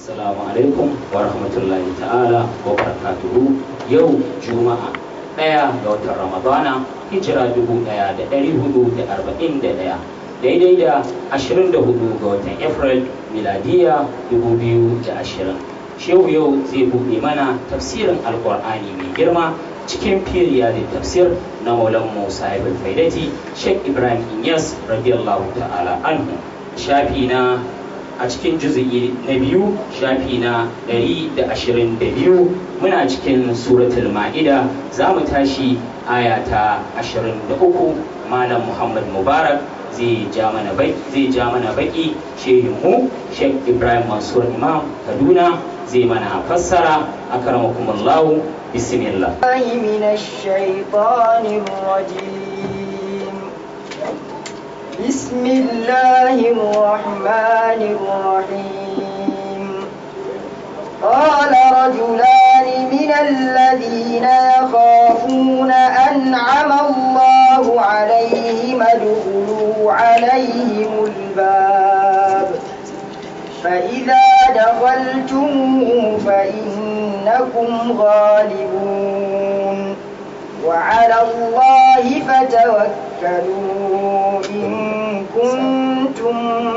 Assalamu alaikum wa rahmatullahi ta'ala wa barakatuhu yau juma'a ɗaya ga watan ramadana hijira dubu ɗaya da ɗari hudu da arba'in da ɗaya daidai da ashirin da hudu ga watan april miladiya dubu biyu da ashirin shehu yau zai buɗe mana tafsirin alkur'ani mai girma cikin firiya da tafsir na maulan musa ibn faidati sheikh ibrahim inyas radiyallahu ta'ala anhu shafi na a cikin juzu'i na biyu shafi na 122 muna cikin suratul ma'ida za mu tashi aya ta 23 malam muhammad mubarak zai ja mana baki zai ja mana baki shehin mu sheikh ibrahim mansur imam kaduna zai mana fassara akramakumullahu bismillah من الشيطان الرجيم بسم الله الرحمن الرحيم قال رجلان من الذين يخافون أنعم الله عليهم ادخلوا عليهم الباب فإذا دخلتموه فإنكم غالبون وعلى الله فتوكلوا إن كنتم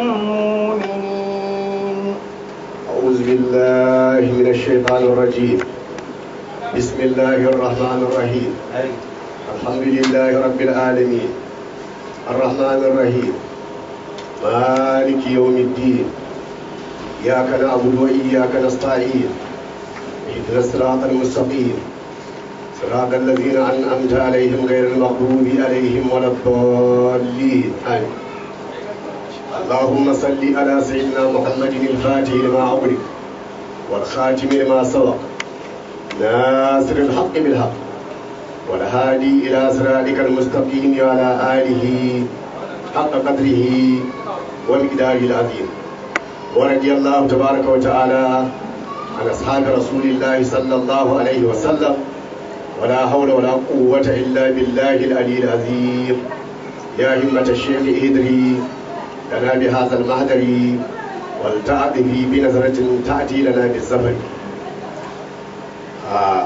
مؤمنين أعوذ بالله من الشيطان الرجيم بسم الله الرحمن الرحيم الحمد لله رب العالمين الرحمن الرحيم مالك يوم الدين إياك نعبد وإياك نستعين اهدنا الصراط المستقيم صراط الذين أنعمت عليهم غير المغضوب عليهم ولا الضالين آمين اللهم صل على سيدنا محمد الفاتح لما أغلق والخاتم لما سبق ناصر الحق بالحق والهادي إلى صراطك المستقيم وعلى آله حق قدره ومقداره العظيم ورضي الله تبارك وتعالى عن أصحاب رسول الله صلى الله عليه وسلم ولا حول ولا قوة إلا بالله العلي العظيم يا همة الشيخ إدري لنا بهذا المهدر ولتأتي بنظرة تأتي لنا بالزفر آه.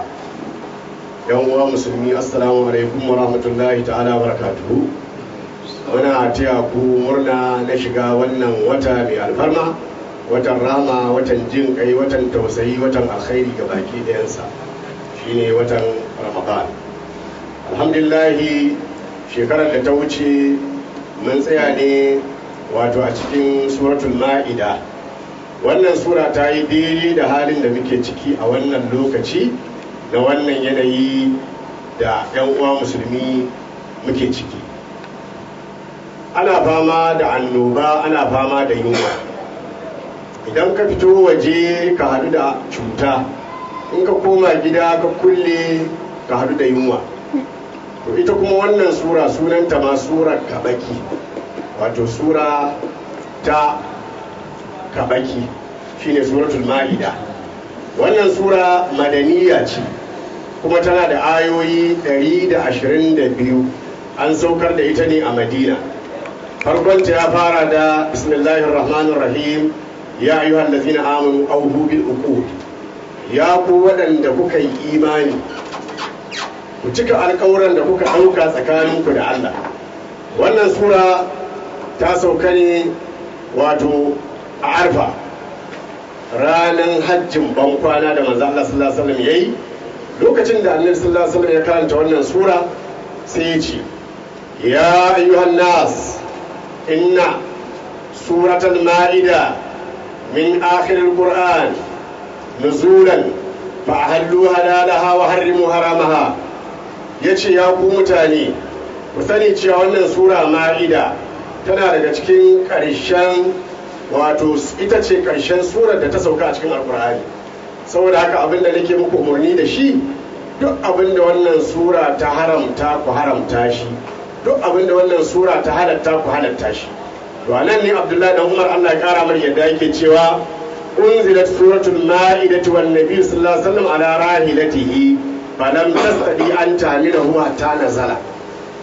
يوم مسلمي السلام عليكم ورحمة الله تعالى وبركاته muna taya ku murna na shiga wannan wata mai alfarma watan rama watan jin kai watan tausayi watan alkhairi ga baki ɗayansa shine watan ramadan alhamdulillahi shekarar da ta wuce mun tsaya ne wato a cikin suratul ma'ida wannan sura ta yi daidai da halin da muke ciki a wannan lokaci da wannan yanayi da 'yan uwa musulmi muke ciki ana fama da annoba ana fama da yunwa idan ka fito waje ka hadu da cuta in ka koma gida ka kulle ka hadu da yunwa to ita kuma wannan sura sunanta ma surar kabaki wato sura ta kabaki shine suratul ma'ida wannan sura madaniya ce kuma tana da ayoyi 122 an saukar da ita ne a madina farkonta ya fara da bismillahir rahmanir rahim ya ayyuhal ladzina amanu awfu bil uqud ya ku waɗanda kuka yi imani ku cika alƙawuran da kuka ɗauka tsakaninku da Allah wannan sura ta sauka ne wato a arfa ranar hajjin bankwana da manzo Allah sallallahu alaihi wasallam yayi lokacin da annabi sallallahu alaihi wasallam ya karanta wannan sura sai ya ce ya ayyuhan nas inna suratul ma'ida min akhiril qur'an nuzulan fa'ahallu halalaha wa harrimu haramaha yace ya ku mutane ku sani cewa wannan sura ma'ida tana daga cikin ƙarshen wato ita ce ƙarshen surar da ta sauka a cikin alkur'ani saboda haka abin da nake muku umarni da shi duk abin da wannan sura ta haramta ku haramta shi duk abin da wannan sura ta halatta ku halatta shi to anan ne abdullahi dan umar allah ya kara mar yadda yake cewa unzilat suratul ma'idati wan nabiy sallallahu alaihi wasallam ala rahilatihi falam tastadi an tamilahu hatta nazala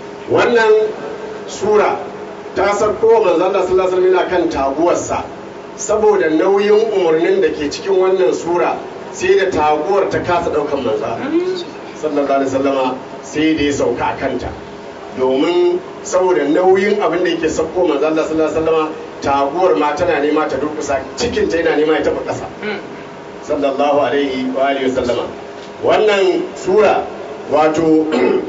wannan sura ta sauko manzo Allah sallallahu alaihi wasallam kan taguwarsa saboda nauyin umarnin da ke cikin wannan sura sai da taguwar ta kasa ɗaukan manza sallallahu alaihi wasallama sai da ya sauka a kanta domin saboda nauyin abin da yake sauko manzo Allah sallallahu alaihi wasallama taguwar ma tana nema ta durkusa cikin ta yana nema ya tafi ƙasa sallallahu alaihi wa alihi wasallama wannan sura wato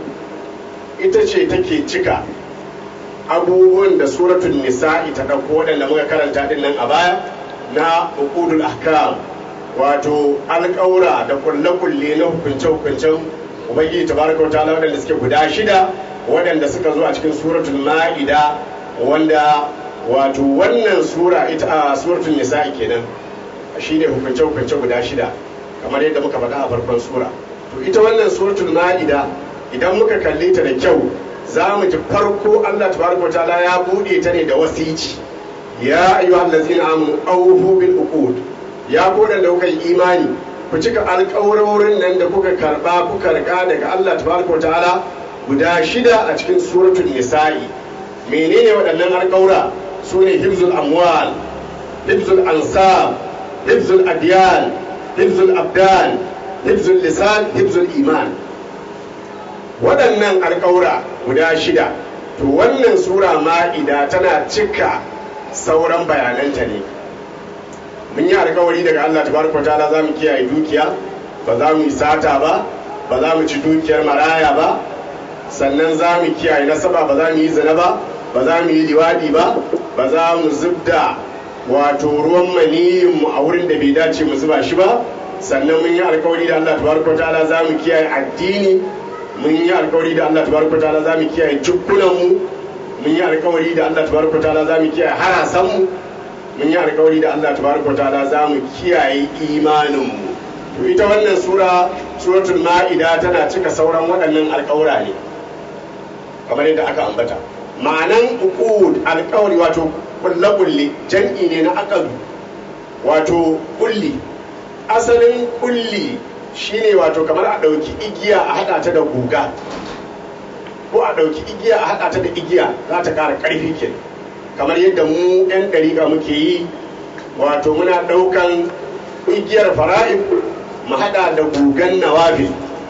ita ce take cika abubuwan da suratul nisa'i ta ɗauko waɗanda muka karanta din nan a baya na uqudul ahkam wato alƙaura da kulle-kulle na hukunce-hukuncen ubangiji tabaraka wa ta'ala waɗanda suke guda shida waɗanda suka zo a cikin suratul ma'ida wanda wato wannan sura ita a suratul nisa'i kenan shine hukunce hukunce guda shida kamar yadda muka faɗa a farkon sura to ita wannan suratul ma'ida idan muka kalle ta da kyau za mu ji farko Allah tabaraka ta'ala ya bude ta ne da wasici ya ayyuhal ladzina amanu awfu bil uqud ya ku da kuka yi imani ku cika alƙawarorin nan da kuka karba kuka rika daga Allah tabaraka ta'ala guda shida a cikin suratul nisa'i menene waɗannan alƙawura su ne hibzul amwal hibzul ansab hibzul adyan hibzul abdan hibzul lisan hibzul iman waɗannan alƙawura guda shida to wannan sura ma'ida tana cika sauran bayananta ne mun yi alƙawari daga Allah tabaraka ta'ala za mu kiyaye dukiya ba za mu yi sata ba ba za mu ci dukiyar maraya ba sannan za mu kiyaye nasaba ba za mu yi zina ba ba za mu yi liwadi ba ba za mu zubda wato ruwan maniyin mu a wurin da bai dace mu zuba shi ba sannan mun yi alkawari da Allah tabaraka ta'ala za mu kiyaye addini mun yi alkawari da Allah tabaraka ta'ala za mu kiyaye jukkunan mu mun yi alkawari da Allah tabaraka ta'ala za mu kiyaye harasan mu mun yi alkawari da Allah tabaraka ta'ala za mu kiyaye imanin mu to ita wannan sura suratul ma'ida tana cika sauran waɗannan alkawura ne kamar yadda aka ambata ma'anan uqud alƙawari wato kulle-kulle jam'i ne na aqadu wato kulli asalin kulli shine wato kamar a ɗauki igiya a haɗa ta da guga ko a ɗauki igiya a haɗa ta da igiya za ta ƙara ƙarfi ke kamar yadda mu 'yan ɗariƙa muke yi wato muna ɗaukan igiyar fara'id mu haɗa da gugan nawafil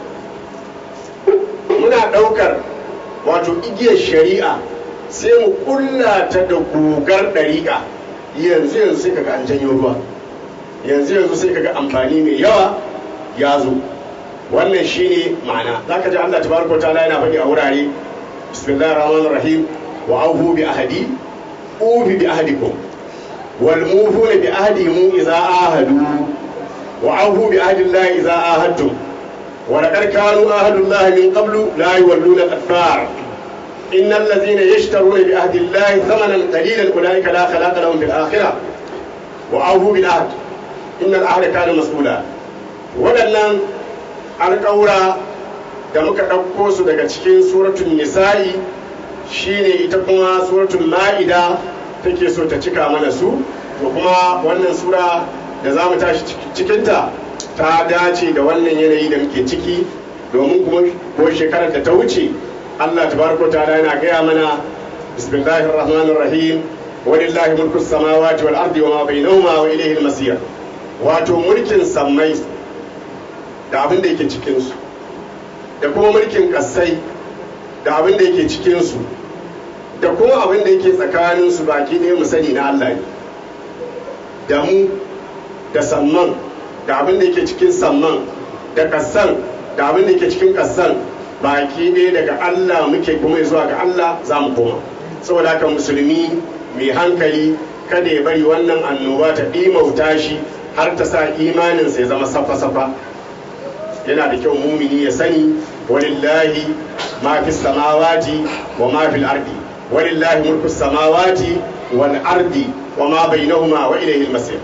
muna ɗaukar wato igiyar shari'a sai mu kulla ta da gugar ɗariƙa yanzu yanzu sai kaga an janyo ruwa yanzu yanzu sai kaga amfani mai yawa ya zo wannan shine ma'ana zaka ji Allah tabaraka ta'ala yana faɗi a wurare bismillahir rahmanir rahim wa aufu bi ahadi ufi bi ahadikum wal mufuna bi ahdihim idza ahadu wa aufu bi ahdillahi idza ahadtum wa laqad kanu ahadullahi min qablu la yuwalluna al-adbar إن الذين يشترون بعهد الله ثمنا قليلا أولئك لا خلاق لهم في الآخرة وأوفوا بالعهد إن العهد كان مسؤولا waɗannan alƙawura da muka ɗauko su daga cikin suratun nisa'i shine ita kuma suratun ma'ida take so ta cika mana su to kuma wannan sura da za mu tashi cikinta ta dace da wannan yanayi da muke ciki domin kuma ko shekarar da ta wuce Allah tabaraka ta'ala yana gaya mana bismillahir rahmanir rahim walillahi mulku samawati wal ardi wama bainahuma wa ilayhi al-masir wato mulkin sammai da abin da yake cikin su da kuma mulkin kasai da abin da yake cikin su da kuma abin da yake tsakanin su baki ɗaya mu sani na Allah ne da mu da samman da abin da yake cikin samman da kassan da abin da yake cikin kassan baki ɗaya daga Allah muke kuma zuwa ga Allah za mu koma saboda haka musulmi mai hankali kada ya bari wannan annoba ta ɗimauta shi har ta sa imaninsa ya zama safa-safa yana da kyau mumini ya sani walillahi ma fi samawati wa ma fil ardi walillahi mulku samawati wal ardi wa ma bainahuma wa ilayhi al-masir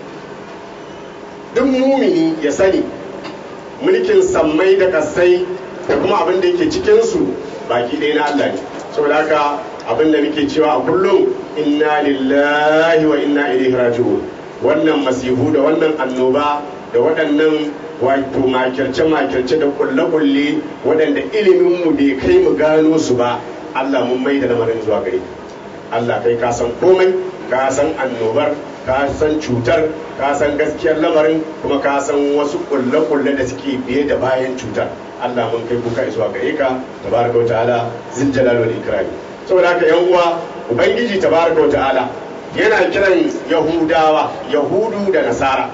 duk mumini ya sani mulkin sammai da kasai da kuma abin da yake cikinsu baki ɗaya na Allah ne saboda haka abin da muke cewa a kullum inna lillahi wa inna ilaihi raji'un wannan masihu da wannan annoba da waɗannan wato makirce-makirce da kulle-kulle waɗanda ilimin mu bai kai mu gano su ba Allah mun mai da lamarin zuwa gare Allah kai ka san komai ka san annobar ka san cutar ka san gaskiyar lamarin kuma ka san wasu kulle-kulle da suke biye da bayan cutar Allah mun kai kuka zuwa gare ka tabaraka wa ta'ala zil jalal wal ikram saboda haka yan uwa ubangiji tabaraka wa ta'ala yana kiran yahudawa yahudu da nasara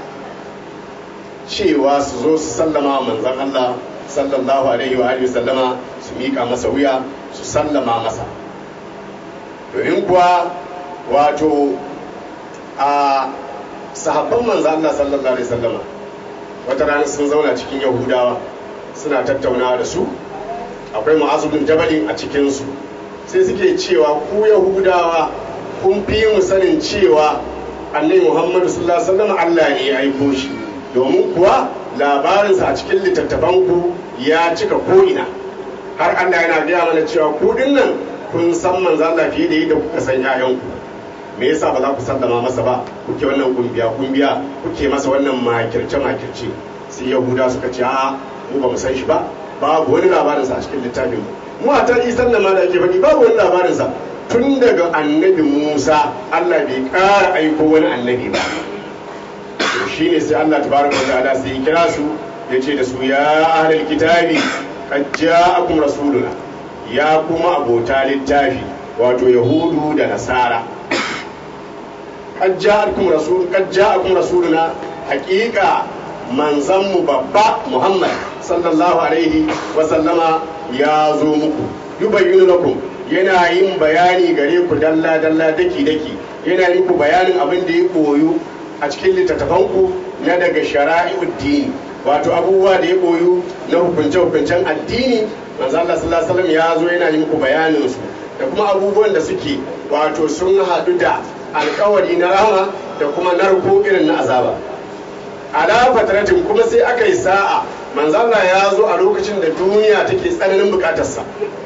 cewa su zo su sallama manzon Allah sallallahu alaihi wa alihi sallama su mika masa wuya su sallama masa domin kuwa wato a sahabban manzo Allah sallallahu alaihi wasallama wata rana sun zauna cikin yahudawa suna tattaunawa da su akwai mu'azu bin jabalin a cikin su sai suke cewa ku yahudawa kun fi mu sanin cewa annabi muhammadu sallallahu alaihi wasallam Allah ne ya aiko shi domin kuwa labarinsa a cikin littattafanku ya cika ko'ina har Allah yana gaya mana cewa ku dinnan kun san manzo Allah fiye da yadda kuka san 'ya'yanku me yasa ba za ku sallama masa ba kuke wannan kumbiya kumbiya kuke masa wannan makirce makirce sai yahuda suka ce a mu ba mu san shi ba babu wani labarinsa a cikin littafin mu mu a tarihi sannan ma da ake faɗi babu wani labarinsa tun daga annabi musa allah bai ƙara aiko wani annabi ba to shine sai allah tabaraka wa ta'ala sai ya kira su ya ce da su ya ahlul kitabi qad ja'akum rasuluna ya kuma abota littafi wato yahudu da nasara qad ja'akum rasul qad ja'akum rasuluna haqiqa manzanmu babba muhammad sallallahu alaihi wa sallama ya zo muku yubayyinu lakum yana yin bayani gare ku dalla dalla daki daki yana yin ku bayanin abin da ya koyu a cikin littattafanku na daga shara'i'ud dini wato abubuwa da ya koyu na hukunce hukuncen addini manzo Allah sallallahu alaihi wasallam ya zo yana yin ku bayanin su da kuma abubuwan da suke wato sun haɗu da alkawari na rahama da kuma narko irin na azaba ala fatratin kuma sai aka yi sa'a manzo Allah ya zo a lokacin da duniya take tsananin bukatarsa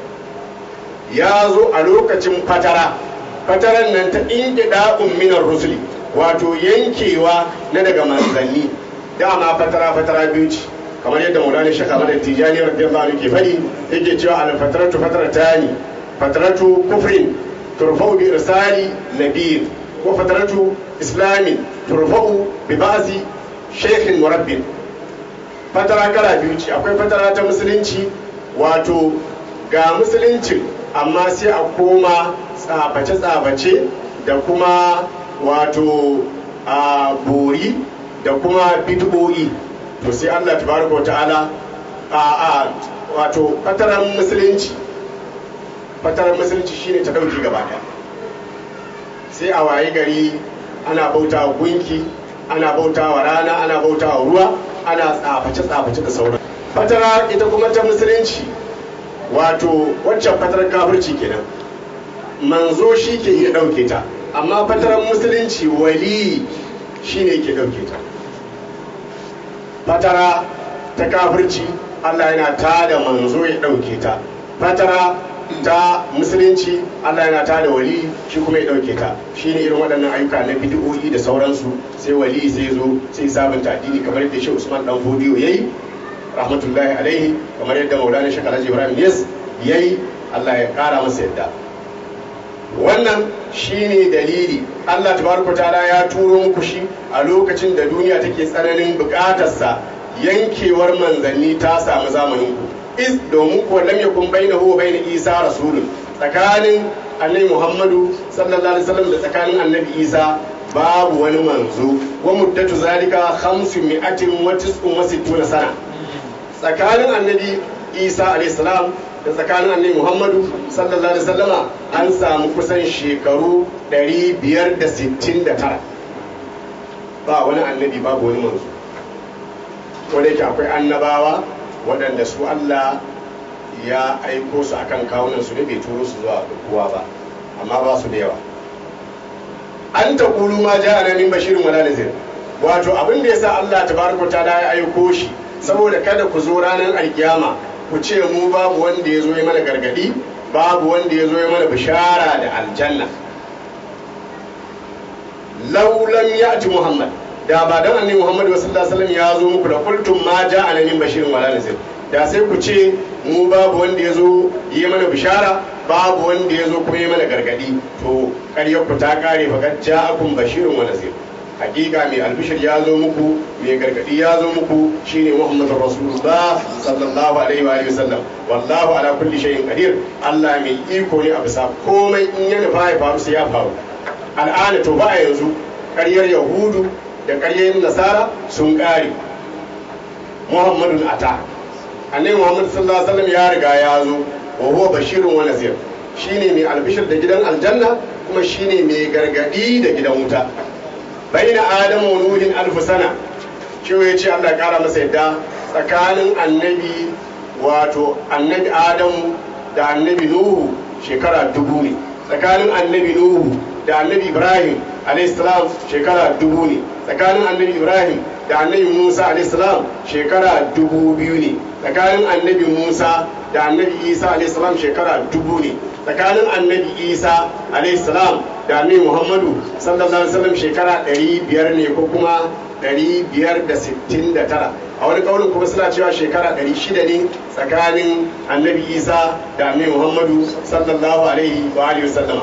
ya zo a lokacin fatara fataran nan ta inqida'un minar rusuli wato yankewa na daga manzanni dama fatara fatara biyu ce kamar yadda maulana shaka mada tijani radiyallahu anhu ke fadi yake cewa al fataratu fataratani fataratu kufrin turfa'u bi irsali nabiyyin wa fataratu islamin turfa'u bi ba'zi shaykhin murabbin fatara kala biyu ce akwai fatara ta musulunci wato ga musuluncin amma sai a koma tsabace-tsabace da kuma wato a bori da kuma bid'o'i to sai Allah tabaraka wa ta'ala a a wato fataran musulunci fataran musulunci shine ta dauki gaba daya sai a waye gari ana bauta wa gunki ana bauta wa rana ana bauta wa ruwa ana tsaface tsaface da sauran fatara ita kuma ta musulunci wato waccan fatarar kafirci kenan manzo shi ke iya ɗauke ta amma fatarar musulunci wali shi ne ke ɗauke ta fatara ta kafirci allah yana ta da manzo ya ɗauke ta fatara ta musulunci allah yana ta da wali shi kuma ya ɗauke ta shi ne irin waɗannan ayyuka na bidiyoyi da sauransu sai wali sai zo sai sabunta addini kamar yadda shi usman dan fodiyo ya yi rahmatullahi alaihi kamar yadda maulana shekara ibrahim yes ya yi allah ya kara masa yadda wannan shine dalili allah tabaraka ta'ala ya turo muku shi a lokacin da duniya take tsananin bukatarsa yankewar manzanni ta samu zamanin ku is domin kuwa lam yakun bainahu wa bain isa rasulun tsakanin annabi muhammadu sallallahu alaihi wasallam da tsakanin annabi isa babu wani manzo wa muddatu zalika 500 wa 69 sana tsakanin annabi isa alaihissalam da tsakanin annabi muhammadu sallallahu alaihi wasallama an samu kusan shekaru 569 ba wani annabi babu wani manzo wanda yake akwai annabawa waɗanda su allah ya aiko su akan kawunan su ne bai turo su zuwa kowa ba amma ba su da yawa an ta kulu ma ja min bashirin wala nazir wato abin da yasa allah tabaraka ta ya aiko shi saboda kada ku zo ranar alkiyama ku ce mu babu wanda ya zo ya mana gargadi babu wanda ya zo ya mana bishara da aljanna laulam ya ci muhammad da ba dan annabi muhammad sallallahu alaihi ya zo muku da kultum ma ja ana min bashirin wala nazir da sai ku ce mu babu wanda ya zo ya mana bishara babu wanda ya zo kuma yi mana gargadi to ƙaryar ku ta kare fakat ja'akum bashirun wa nazir hakika mai albishir ya zo muku mai gargadi ya zo muku shine muhammadu rasulullah sallallahu alaihi wa alihi wasallam wallahu ala kulli shay'in qadir Allah mai iko ne a bisa komai in ya nufa ya faru sai ya faru al'ana to ba a yanzu ƙaryar yahudu da ƙaryar nasara sun ƙare muhammadun ata annabi muhammad sallallahu alaihi wasallam ya riga ya zo wa huwa bashirun wa nazir shine mai albishir da gidan aljanna kuma shine mai gargadi da gidan wuta baina adamu wa nuhin alf sana shi ya ce Allah ya kara masa yadda tsakanin annabi wato annabi adamu da annabi nuhu shekara dubu ne tsakanin annabi nuhu da annabi ibrahim alaihissalam shekara dubu ne tsakanin annabi ibrahim da annabi musa alaihissalam shekara dubu biyu ne tsakanin annabi musa da annabi isa alaihissalam shekara dubu ne tsakanin annabi isa alaihissalam da annabi muhammadu sallallahu alaihi wasallam shekara 500 ne ko kuma 569 a wani kaunin kuma suna cewa shekara 600 ne tsakanin annabi isa da annabi muhammadu sallallahu alaihi wa alihi wasallam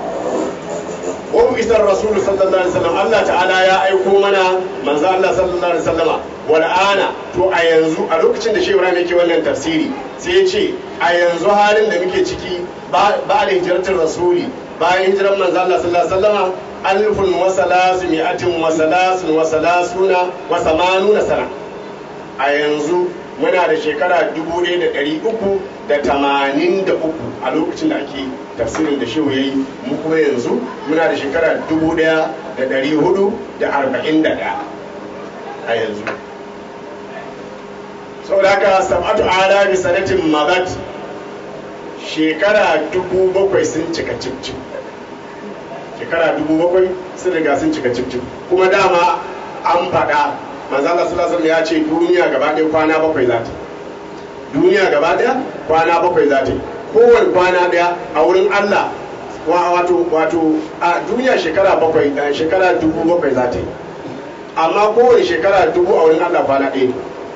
wa isar rasul sallallahu alaihi wasallam Allah ta'ala ya aiko mana manzo Allah sallallahu alaihi wasallama wal ana to a yanzu a lokacin da Shehu Ibrahim yake wannan tafsiri sai ya ce a yanzu halin da muke ciki ba da hijiratul rasuli bayan hijiran manzo Allah sallallahu alaihi wasallama alfun wa salasu mi'atin wa salasun wa salasuna wa samanuna sana a yanzu muna da shekara dubu ɗaya da ɗari uku da tamanin da uku a lokacin da ake tafsirin da shehu ya yi mu kuma yanzu muna da shekara dubu ɗaya da ɗari hudu da arba'in da ɗaya a yanzu saboda haka sab'atu ala bi sanatin magat shekara dubu bakwai sun cika cif shekara dubu bakwai sun riga sun cika cif kuma dama an faɗa manzala sallallahu ya ce duniya gaba ɗaya kwana bakwai za ta duniya gaba ɗaya kwana bakwai za ta kowane kwana ɗaya a wurin Allah wato wato a duniya shekara bakwai shekara dubu bakwai za ta yi amma kowane shekara dubu a wurin Allah kwana ɗaya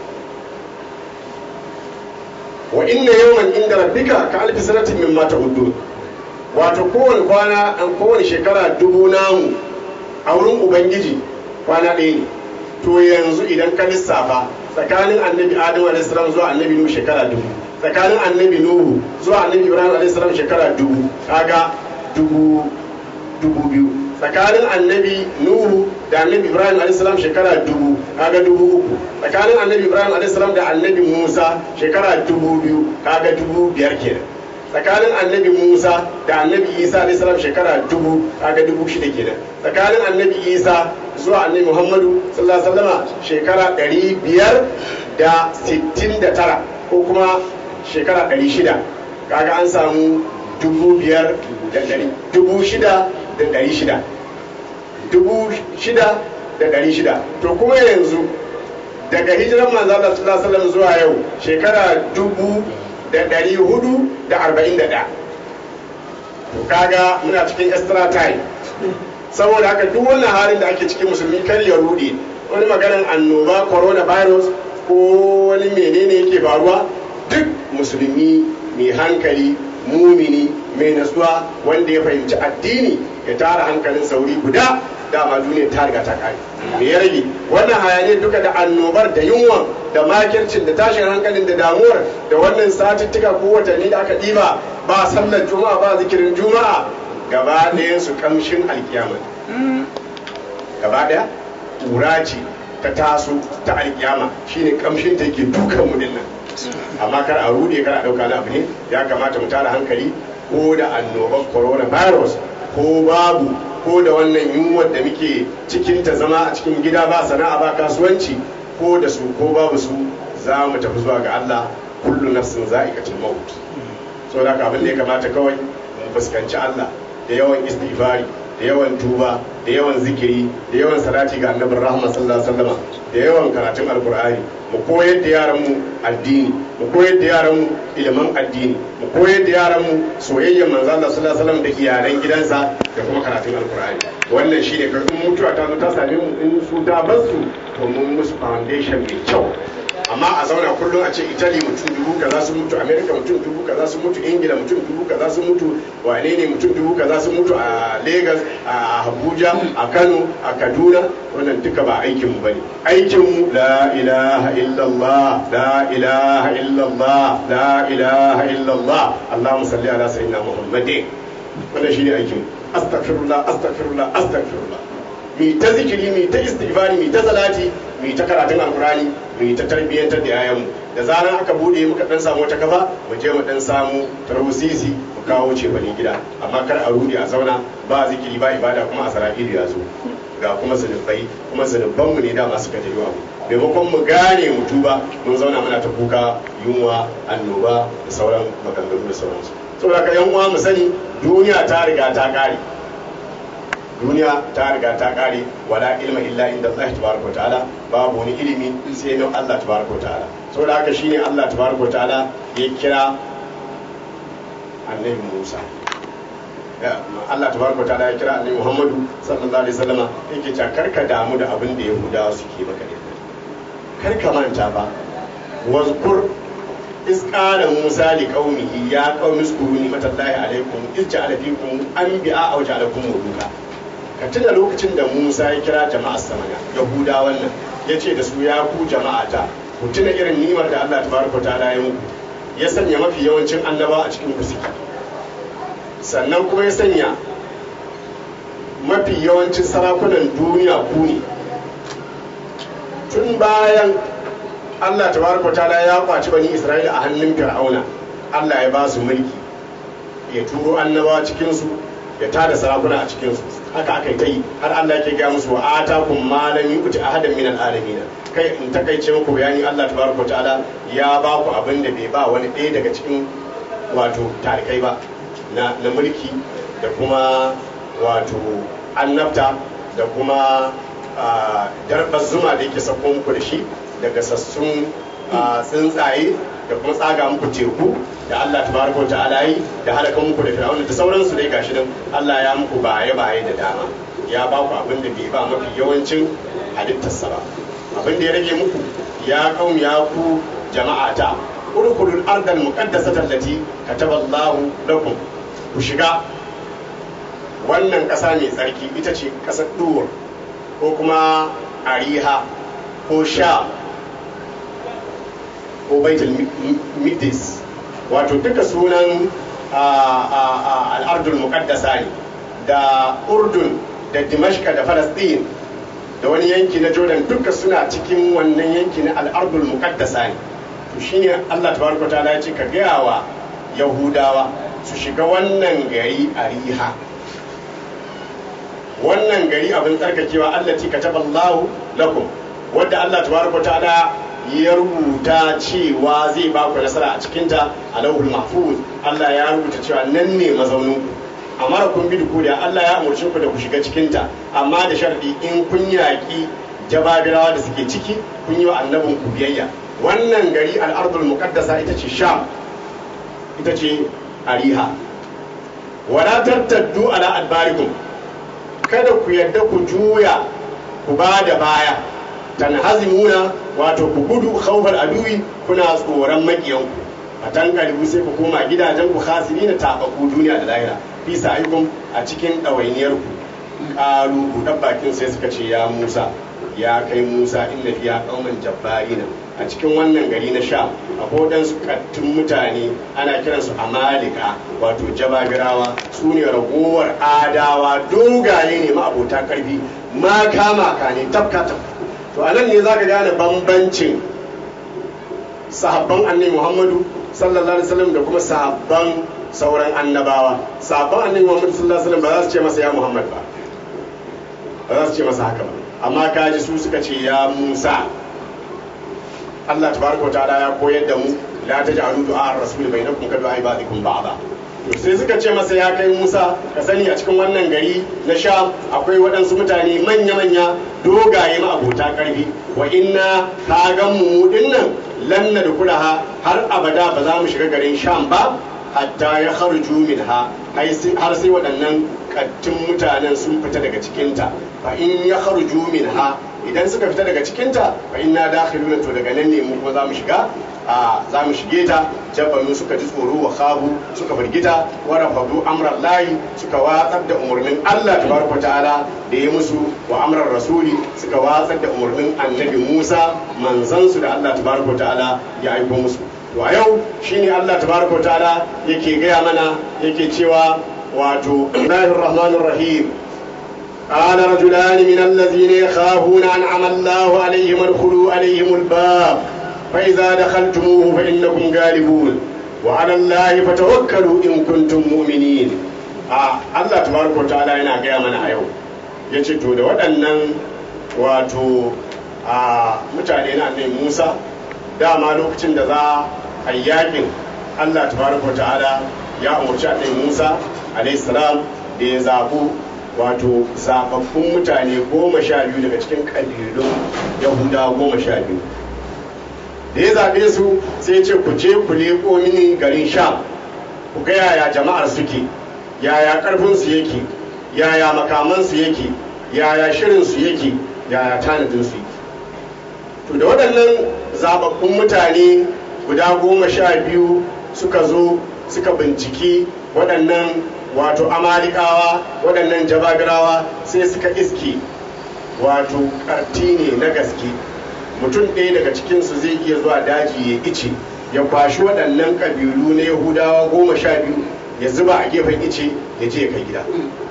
wa inna yawman inda rabbika ka alfi sanatin mimma ta'udun wato kowane kwana kowane shekara dubu namu a wurin ubangiji kwana ɗaya ne to yanzu idan ka lissafa tsakanin annabi adamu alaihissalam zuwa annabi nuhu shekara dubu tsakanin annabi nuhu zuwa annabi ibrahim alaihissalam shekara dubu kaga dubu dubu biyu tsakanin annabi nuhu da annabi ibrahim alaihissalam shekara dubu kaga dubu uku tsakanin annabi ibrahim alaihissalam da annabi musa shekara dubu biyu kaga dubu biyar kenan tsakanin annabi musa da annabi isa alaihissalam shekara dubu kaga dubu shida kenan tsakanin annabi isa zuwa annabi muhammadu sallallahu alaihi wasallama shekara ɗari biyar da sittin da tara ko kuma shekara ɗari shida kaga an samu dubu biyar da ɗari dubu shida da ɗari shida dubu shida da ɗari shida to kuma yanzu daga hijiran manzo Allah sallallahu alaihi wasallam zuwa yau shekara dubu da ɗari hudu da arba'in da ɗaya to kaga muna cikin extra time saboda haka duk wannan halin da ake cikin musulmi kar ya rude wani maganar annoba coronavirus ko wani menene yake faruwa duk musulmi mai hankali mumini mai nasuwa wanda ya fahimci addini ya tara hankalin sauri guda dama duniya ta riga ta kare me ya rage wannan hayaniyar duka da annobar da yunwa da makircin da tashin hankalin da damuwar da wannan satuttuka ko watanni da aka ɗiba ba sallar juma'a ba zikirin juma'a gaba ɗayan su kamshin alkiyama gaba ɗaya ƙura ce ta taso ta alkiyama shine kamshin ta ke dukan mu dinnan amma kar a rude kar a ɗauka na abu ne ya kamata mu tara hankali ko da annobar coronavirus ko babu ko da wannan yunwar da muke cikin ta zama a cikin gida ba sana'a ba kasuwanci ko da su ko babu su za mu tafi zuwa ga Allah kullu nafsin za'iqatul maut saboda haka abin da ya kamata kawai mu fuskanci Allah da yawan istighfari da yawan tuba da yawan zikiri da yawan salati ga annabin rahama sallallahu alaihi wasallam da yawan karatun alkur'ani mu koyar da yaran mu addini mu koyar da yaran mu ilimin addini mu koyar da yaran mu soyayyar manzo Allah sallallahu alaihi wasallam da iyalan gidansa da kuma karatun alkur'ani wannan shine ga in mutuwa ta zo ta same mu in su ta bar su to mun musu foundation mai kyau amma a zauna kullum a ce italy mutum dubu kaza sun mutu america mutum dubu kaza sun mutu ingila mutum dubu kaza sun mutu wane ne mutum dubu kaza sun mutu a lagos a abuja a kano a kaduna wannan duka ba aikin mu bane aikin mu la ilaha illallah la ilaha illallah la ilaha illallah allahumma salli ala sayyidina muhammadin wannan shine aikin mu astaghfirullah astaghfirullah astaghfirullah mi ta zikiri mi ta istighfari mi ta salati mi ta karatun alkurani mi ta tarbiyyantar da yayanmu da zaran aka bude muka dan samu wata kafa mu je mu dan samu tarwusisi mu kawo ce bane gida amma kar a rudi a zauna ba zikiri ba ibada kuma a sara'ilu ya zo ga kuma zunubai kuma zunuban mu ne da masu kaje yawa maimakon mu gane mu tuba mun zauna muna ta kuka yunwa annoba da sauran maganganu da sauransu saboda ka yan uwa mu sani duniya ta riga ta kare duniya ta riga ta kare wala ilma illa inda Allah tabaraka ta'ala babu wani ilimi sai na Allah tabaraka ta'ala saboda haka shine Allah tabaraka ta'ala ya kira annabi Musa Allah tabaraka ta'ala ya kira annabi Muhammadu sallallahu alaihi wasallam yake cewa karka damu da abin da Yahudawa suke maka da karka manta ba wazkur إذ قال موسى لقومه يا قوم اذكروا نعمة الله عليكم إذ جعل فيكم أنبياء أو جعلكم ملوكا ka tuna lokacin da Musa ya kira jama'ar samana Yahuda wannan ya ce da su ya ku jama'ata ku tuna irin nimar da Allah tabaraka ta'ala ya muku ya sanya mafi yawancin annaba a cikin ku suke sannan kuma ya sanya mafi yawancin sarakunan duniya ku ne tun bayan Allah tabaraka ta'ala ya kwaci bani Isra'ila a hannun Fir'auna Allah ya ba su mulki ya turo annabawa cikin su ya tada sarakuna a cikin su haka aka yi ta yi har Allah yake ga musu wa atakum ma lam yuti ahadan min alamin kai in takaice muku bayani Allah tabaraka ta'ala ya ba ku abin da bai ba wani ɗaya daga cikin wato tarikai ba na na mulki da kuma wato annabta da kuma darbar zuma da yake sako muku da shi daga sassun tsuntsaye da kuma tsaga muku teku da Allah tabaraka wa ta'ala yi da halaka muku da fir'auna da sauransu dai gashi nan Allah ya muku baye baye da dama ya ba ku abin da bai ba mafi yawancin halittarsa ba abin da ya rage muku ya kaum ya ku jama'ata urkulul ardal muqaddasata allati kataballahu lakum ku shiga wannan ƙasa mai tsarki ita ce ƙasar duwar ko kuma ariha ko sha ko baitul midis wato duka sunan al'ardul muqaddasa ne da urdun da dimashka da falastin da wani yanki na jordan duka suna cikin wannan yanki na al'ardul muqaddasa ne to shine allah tabaraka ta'ala ya ce ka gaya wa yahudawa su shiga wannan gari a riha wannan gari abin tsarkakewa allati kataballahu lakum wadda allah tabaraka ta'ala ya rubuta cewa zai ba ku nasara a cikinta a lauhul mahfuz Allah ya rubuta cewa nan ne mazaunin ku amma kun bi ku da Allah ya umarci ku da ku shiga cikinta amma da sharadi in kun yaƙi jababirawa da suke ciki kun yi wa annabin ku biyayya wannan gari al'ardul muqaddasa ita ce sham ita ce ariha wala tartaddu ala adbarikum kada ku yadda ku juya ku ba da baya tanhazimuna wato ku gudu khawfal aduwi kuna tsoron makiyanku a tankalibu sai ku koma gidajen ku khasiri na tabaku duniya da lahira fi sa'ikum a cikin ɗawainiyar ku ƙalu buɗar bakin sai suka ce ya musa ya kai musa inna fiya ƙauman jabbarina a cikin wannan gari na sha akwai waɗansu kattun mutane ana kiransu amalika wato jabagirawa su ne ragowar adawa dogaye ne ma'abota ƙarfi ma kama ka ne tafka tafka to a nan ne za ka gane bambancin sahabban annabi muhammadu sallallahu alaihi wasallam da kuma sahabban sauran annabawa sahabban annabi muhammadu sallallahu alaihi wasallam ba za su ce masa ya muhammad ba ba za su ce masa haka ba amma kaji su suka ce ya musa Allah tabaraka ta'ala ya koyar da mu la taj'alu du'a ar-rasul bainakum ka du'a ibadikum ba'da to sai suka ce masa ya kai musa ka sani a cikin wannan gari na sha akwai waɗansu mutane manya-manya dogaye ma'abota ƙarfi wa inna ka gan mu dinnan lan na dukulaha har abada ba za mu shiga garin sham ba hatta ya kharju minha har sai waɗannan kattun mutanen sun fita daga cikinta fa in ya kharju minha idan suka fita daga cikinta fa inna dakhiluna to daga nan ne mu kuma za mu shiga a za mu shige ta jabbanu suka ji tsoro wa khabu suka firgita wa rafadu amran lahi suka watsar da umarnin Allah tabaraka ta'ala da ya musu wa amran rasuli suka watsar da umarnin annabi Musa manzansu da Allah tabaraka ta'ala ya aiko musu to a yau shine Allah tabaraka ta'ala yake gaya mana yake cewa wato Allahir Rahmanir Rahim قال رجلان من الذين يخافون أنعم الله عليهم ادخلوا عليهم الباب فإذا دخلتموه فإنكم غالبون وعلى الله فتوكلوا إن كنتم مؤمنين Allah tabaraka wa ta'ala yana gaya mana a yau ya ce to da waɗannan wato a mutane na annabi Musa dama lokacin da za a yakin Allah tabaraka wa ta'ala ya umarci annabi Musa alayhi salam da ya zabu wato zababbun mutane goma sha biyu daga cikin ƙabilun yahudawa goma sha biyu da ya zaɓe su sai ce ku je ku leƙo mini garin sha ku ga yaya jama'ar suke yaya ƙarfinsu yake yaya makamansu yake yaya shirinsu yake yaya tanadinsu yake to da waɗannan zababbun mutane guda goma sha biyu suka zo suka binciki waɗannan wato amalikawa waɗannan jabagirawa sai suka iske wato ƙarti ne na gaske mutum ɗaya daga cikinsu zai iya zuwa daji ya ice ya kwashi waɗannan ƙabilu na yahudawa goma sha biyu ya zuba a gefen ice ya je ya kai gida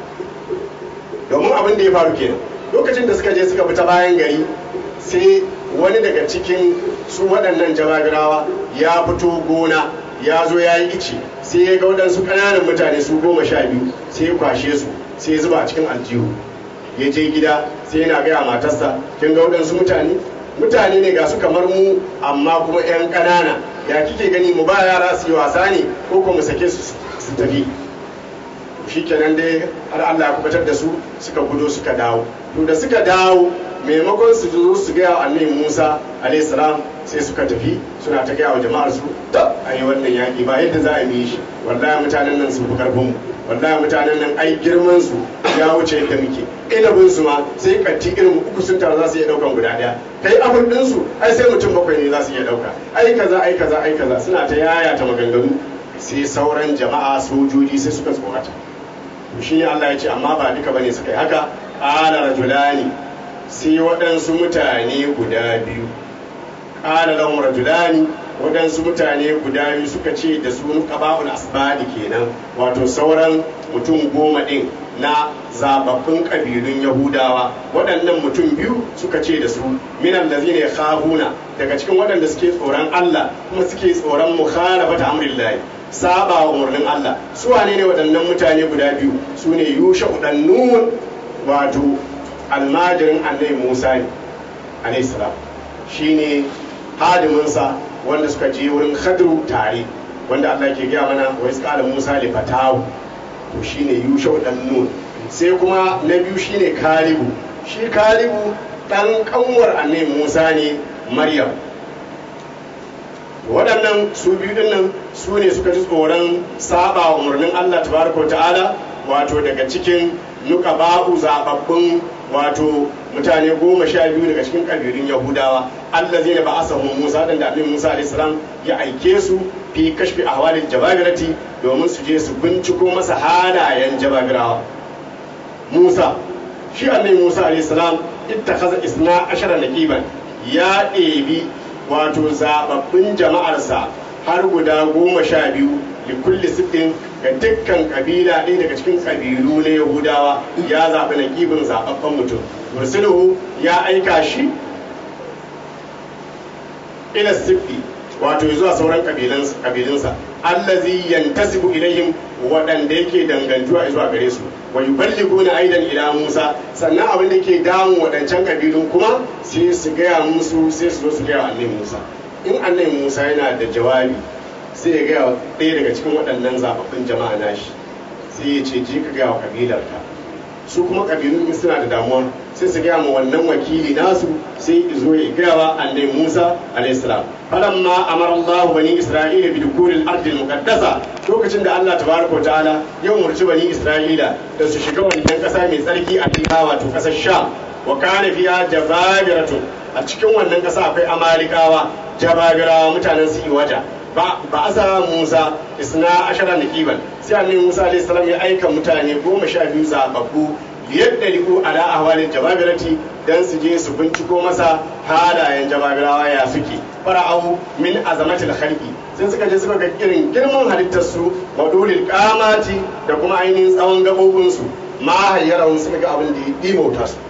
domin abin da ya faru kenan lokacin da suka je suka fita bayan gari sai wani daga cikin su waɗannan jabagirawa ya fito gona ya zo ya yi ice sai ya ga waɗansu ƙananan mutane su goma sha biyu sai ya kwashe su sai ya zuba a cikin aljihu ya je gida sai yana gaya matarsa kin ga waɗansu mutane mutane ne ga su kamar mu amma kuma 'yan ƙanana ya kike gani mu ba yara su yi wasa ne ko kuma mu sake su su tafi shi kenan dai har Allah ya kubatar da su suka gudo suka dawo to da suka dawo maimakon su zo su gaya wa annabi Musa alayhi salam sai suka tafi suna ta gaya wa jama'ar su da ai wannan yaki ba yadda za a yi shi wallahi mutanen nan sun fi karfin mu wallahi mutanen nan ai girman su ya wuce yadda muke ilabin su ma sai kanti irin uku sun taru za su iya daukan guda daya kai abun din su ai sai mutum bakwai ne za su iya dauka ai kaza ai kaza ai kaza suna ta yaya ta maganganu sai sauran jama'a sojoji sai suka tsorata shi ne Allah ya ce amma ba duka bane suka yi haka qala rajulani sai waɗansu mutane guda biyu qala lahum rajulani waɗansu mutane guda biyu suka ce da su qaba'ul asbadi kenan wato sauran mutum goma ɗin na zababbin ƙabilun yahudawa waɗannan mutum biyu suka ce da su minan da zai khahuna daga cikin waɗanda suke tsoron Allah kuma suke tsoron mukhalafata amrillahi saba wa umarnin Allah su wane ne waɗannan mutane guda biyu su ne yusha nun wato almajirin annabi Musa ne alayhi salam shine hadiminsa wanda suka je wurin khadru tare wanda Allah ke gaya mana wa isqala Musa li fatahu to shine yusha nun sai kuma na biyu shine kalibu shi kalibu dan kanwar annabi Musa ne Maryam waɗannan su biyu din nan su ne suka ji tsoron saba wa umarnin Allah tabaraka wa ta'ala wato daga cikin nuka ba'u zababbun wato mutane goma sha biyu daga cikin kabilun yahudawa Allah zai ba asahu Musa dan da Annabi Musa alaihi salam ya aike su fi kashfi ahwalil jababirati domin su je su binciko masa halayen jababirawa Musa shi Annabi Musa alaihi salam ittakhadha isna ashara naqiban ya ɗebi wato zababbin jama'arsa har guda goma sha biyu da kulli siffin ga dukkan kabila ɗaya daga cikin kabilu na yahudawa ya zaɓi na ƙibin zaɓaɓɓen mutum mursiluhu ya aika shi ila siffi wato zuwa sauran kabilinsa allazi yantasibu ilayhim waɗanda yake dangantuwa zuwa gare su wa yuballiguna aidan ila Musa sannan abin da ke damun waɗancan kabilun kuma sai su gaya musu sai su zo su gaya annabi Musa in annabi Musa yana da jawabi sai ya gaya wa ɗaya daga cikin waɗannan zaɓaɓɓun jama'a nashi sai ya ce je ka gaya wa kabilarka su kuma kabilun in suna da damuwa sai su gaya ma wannan wakili nasu sai zo ya gaya wa annabi Musa alayhi salam falamma amara Allah bani Isra'ila bi dukulil ardi muqaddasa lokacin da Allah tabaraka ta'ala ya umarci bani Isra'ila da su shiga wannan kasa mai tsarki a fiha wato kasar Sham wa kana fiha jababiratun a cikin wannan kasa akwai amalikawa jababirawa mutanen su iwaja ba ba asa Musa isna ashara naqiban sai annabi Musa alayhi salam ya aika mutane goma sha biyu zababbu yadda riku ala ahwalin jababirati dan su je su binciko masa halayen jababirawa ya suke fara'au min azamatil khalqi sai suka je suka ga irin girman halittar su wadulil qamati da kuma ainihin tsawon gabobin su ma hayyarahum suka ga abin da ya dimauta su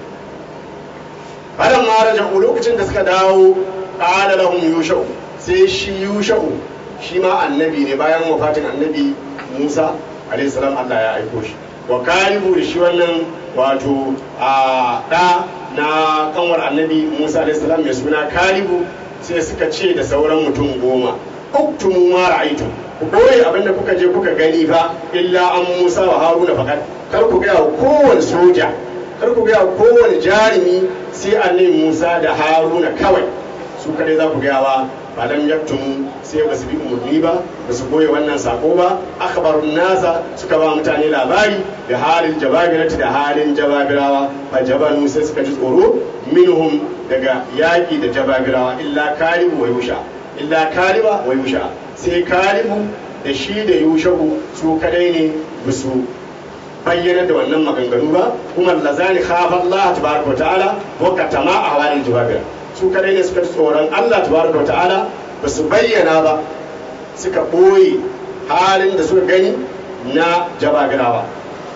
bayan ma raja'u lokacin da suka dawo qala lahum yusha'u sai shi yusha'u shi ma annabi ne bayan wafatin annabi Musa alayhi salam Allah ya aiko shi wa kalibu da shi wannan wato a ɗa na kanwar annabi musa alaihissalam mai suna kalibu sai suka ce da sauran mutum goma uktumu ma ra'aytum ku boye abinda kuka je kuka gani fa illa an musa wa haruna fakat kar ku gaya wa kowane soja kar ku gaya wa kowane jarumi sai annabi musa da haruna kawai su kadai za ku gaya wa ba lam yaktumu sai ba su bi umarni ba ba su goye wannan sako ba akhbarun nasa suka ba mutane labari da halin jababirati da halin jababirawa fa jabanu sai suka ji tsoro minhum daga yaki da jababirawa illa kalibu wa yusha illa kaliba wa yusha sai kalibu da shi da yushahu su kadai ne bisu bayyana da wannan maganganu ba kuma lazani khafa Allah tabaraka wa ta'ala wa katama a halin jababira su kadai ne suka ji tsoron Allah tabaraka wa ta'ala ba su bayyana ba suka ɓoye halin da suka gani na jabagirawa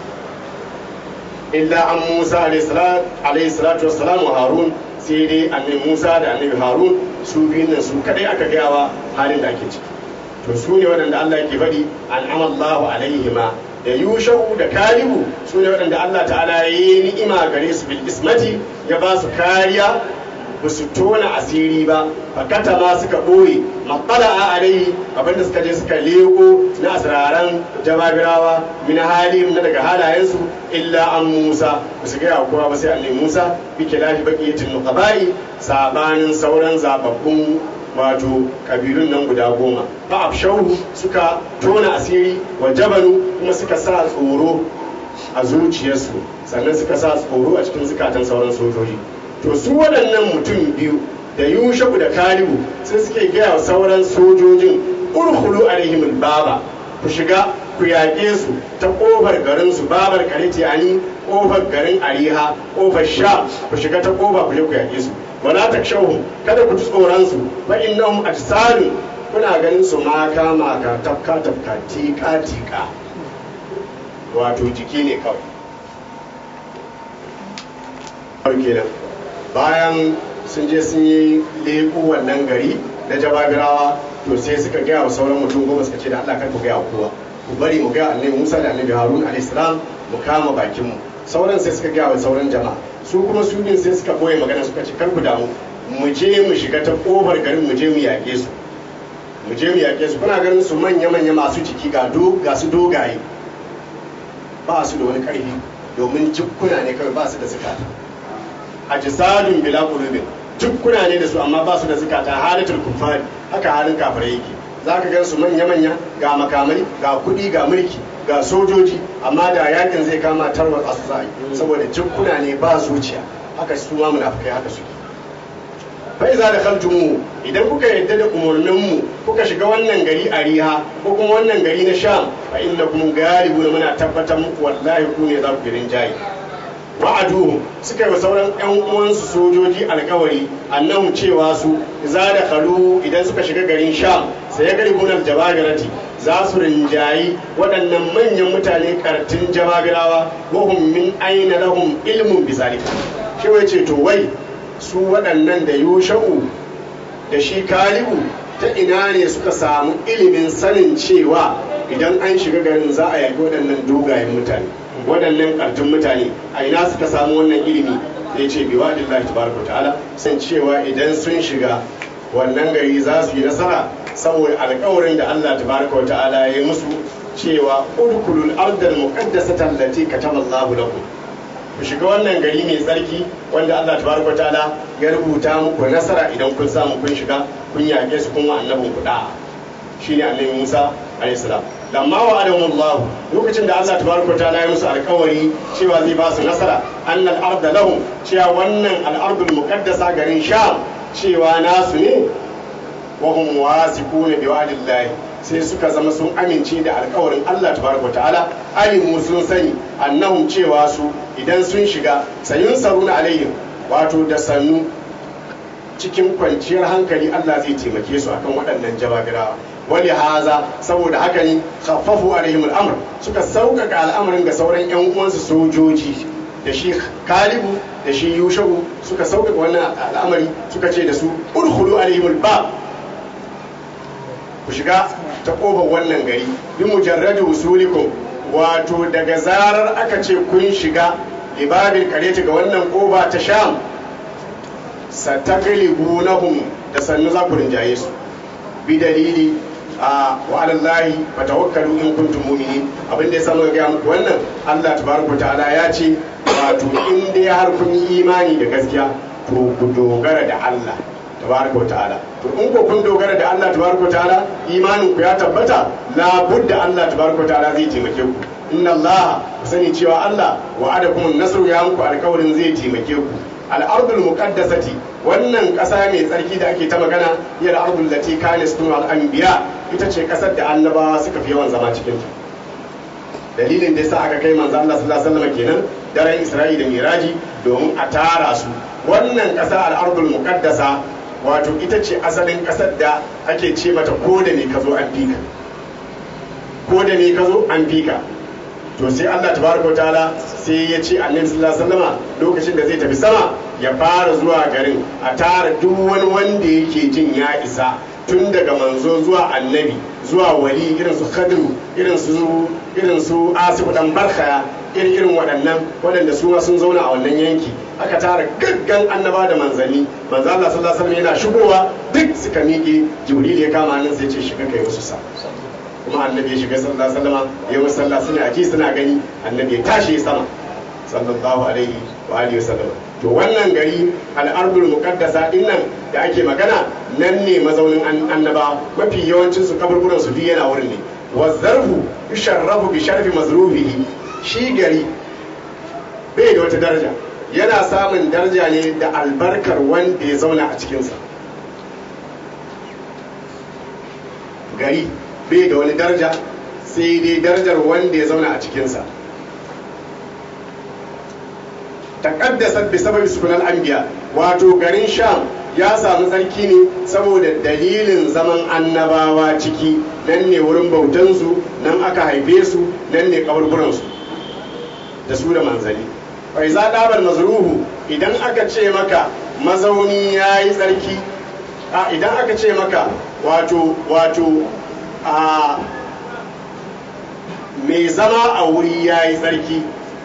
illa an musa alayhi salatu wassalam wa harun sai dai annabi musa da annabi harun su biyun nan su kadai aka gayawa halin da ake ciki to su ne waɗanda allah yake faɗi an'amallahu alaihima da yushau da kalibu su ne waɗanda allah ta'ala ya yi ni'ima gare su bil ismati ya ba su kariya ba su tona asiri ba fakata ma suka ɓoye matsala a alaihi abinda suka je suka leko na asiraran jababirawa min hali na daga halayensu illa an musa ba su gaya kowa ba sai annabi musa bi kilafi baqiyatin nuqabai sabanin sauran zababbun wato kabilun nan guda goma fa afshahu suka tona asiri wa jabalu kuma suka sa tsoro a zuciyarsu sannan suka sa tsoro a cikin zukatan sauran sojoji to su waɗannan mutum biyu da yushaku da kalibu sai suke gaya wa sauran sojojin urhulu alaihim baba ku shiga ku yaƙe su ta ƙofar garin su babar kariti ani ƙofar garin ariha ƙofar sha ku shiga ta ƙofa ku je ku yaƙe su wala takshawhum kada ku ji tsoron su fa innahum ajsadun kuna ganin su maka maka tafka tafka tika tika wato jiki ne kawai kenan bayan sun je sun yi leƙo wannan gari na jababirawa to sai suka gaya wa sauran mutum goma suka ce da Allah kar ku gaya wa kowa ku bari mu gaya annabi Musa da annabi Harun alayhis salam mu kama bakin mu sauran sai suka gaya wa sauran jama'a su kuma su din sai suka boye magana suka ce kar ku damu mu je mu shiga ta kofar garin mu je mu yaƙe su mu je mu yaƙe su kuna ganin su manya manya masu jiki ga do ga su dogaye ba su da wani ƙarfi domin jikkuna ne kawai ba su da zakata ajsadun bila qulubin dukkuna ne da su amma ba su da zukata halatul kuffari haka halin kafirai yake zaka gan su manya manya ga makamai ga kudi ga mulki ga sojoji amma da yakin zai kama tarwar asu za saboda dukkuna ne ba zuciya haka su ma munafikai haka suke fa iza da khaltumu idan kuka yadda da umarnin mu kuka shiga wannan gari a riha ko kuma wannan gari na sham fa innakum galibuna muna tabbatar muku wallahi ku ne za ku girin jayi wa'aduhu suka yi wa sauran 'yan uwansu sojoji alkawari annahum cewa su za da kalu idan suka shiga garin sham sai ya gari gunar jabagirati za su rinjayi waɗannan manyan mutane kartin jabagirawa wahum min aina lahum ilmun bizalika shi wai ce to wai su waɗannan da yusha'u da shi kalibu ta ina ne suka samu ilimin sanin cewa idan an shiga garin za a yaƙi waɗannan dogayen mutane waɗannan ƙartun mutane a ina suka samu wannan ilimi ya ce bi wa dillahi tabaraka ta'ala san cewa idan sun shiga wannan gari za su yi nasara saboda alƙawarin da Allah tabaraka wa ta'ala ya yi musu cewa udkhulul ardal muqaddasata allati kataballahu lakum ku shiga wannan gari mai tsarki wanda Allah tabaraka wa ta'ala ya rubuta muku nasara idan kun samu kun shiga kun yaƙe su kun wa annabin ku da'a shine annabi Musa alayhi salam lamma wa adamullahu lokacin da Allah tabaraka wa ta'ala ya musu alƙawari cewa zai ba su nasara annal arda lahum cewa wannan al-ardul muqaddasa garin Sham cewa nasu ne wa hum wasiquna bi wa'dillahi sai suka zama sun amince da alƙawarin Allah tabaraka ta'ala alimu sun sani annahum cewa su idan sun shiga sayun saruna alaihim wato da sannu cikin kwanciyar hankali Allah zai taimake su akan waɗannan jabagirawa wali haza saboda haka ne khaffafu alaihim al'amr suka sauƙaƙa al'amarin ga sauran ƴan uwansu sojoji da shi kalibu da shi yushagu suka sauƙaƙa wannan al'amari suka ce da su udkhulu alaihim al-bab ku shiga ta ƙofar wannan gari bi mujarradi usulikum wato daga zarar aka ce kun shiga libabil kareti ga wannan ƙofa ta sham sataglibunahum da sannu za ku rinjaye su bi dalili a wa alallahi fa tawakkalu in kuntum mu'minin abin da ya samu ga muku wannan Allah tabaraka ta'ala ya ce wato in dai har kun yi imani da gaskiya to ku dogara da Allah tabaraka ta'ala to in ko kun dogara da Allah tabaraka ta'ala imanin ku ya tabbata la budda Allah tabaraka ta'ala zai taimake ku inna Allah ku sani cewa Allah wa'adakum an-nasru ya muku alƙawarin zai taimake ku al-ardul muqaddasati wannan ƙasa mai tsarki da ake ta magana ya al-ardul lati kana sunu al-anbiya ita ce ƙasar da annabawa suka fi yawan zama cikin ta dalilin da yasa aka kai manzo Allah sallallahu alaihi wasallam kenan daren Isra'i da Miraji domin a tara su wannan ƙasa al-ardul muqaddasa wato ita ce asalin ƙasar da ake ce mata ko da ne ka zo an fika ko da ne ka zo an fika to sai Allah tabaraka ta'ala sai ya ce annabi sallallahu alaihi wasallama lokacin da zai tafi sama ya fara zuwa garin a tara duk wani wanda yake jin ya isa tun daga manzo zuwa annabi zuwa wali irin su khadru irin su irin su asibu dan barkaya irin irin waɗannan waɗanda su ma sun zauna a wannan yanki aka tara gaggan annaba da manzanni manzo Allah sallallahu alaihi wasallam yana shigowa duk suka miƙe jibril ya kama nan sai ce shiga kai musu sa kuma annabi ya shiga sallallahu alaihi wasallam ya musu sallah suna ji suna gani annabi ya tashi sama sallallahu alaihi wa alihi wasallam to wannan gari al'ardul muqaddasa din nan da ake magana nan ne mazaunin annaba mafi yawancin su kaburburan su duk yana wurin ne wa zarfu yusharrafu bi sharfi mazrufihi shi gari bai da wata daraja yana samun daraja ne da albarkar wanda ya zauna a cikinsa gari bai da wani daraja sai dai darajar wanda ya zauna a cikinsa taƙaddasa bi sababi sukunan anbiya wato garin sham ya samu tsarki ne saboda dalilin zaman annabawa ciki nan ne wurin bautansu nan aka haife su nan ne kaburburansu da su da manzali bai za ɗabar mazruhu idan aka ce maka mazauni ya yi tsarki a idan aka ce maka wato wato a mai zama a wuri ya yi tsarki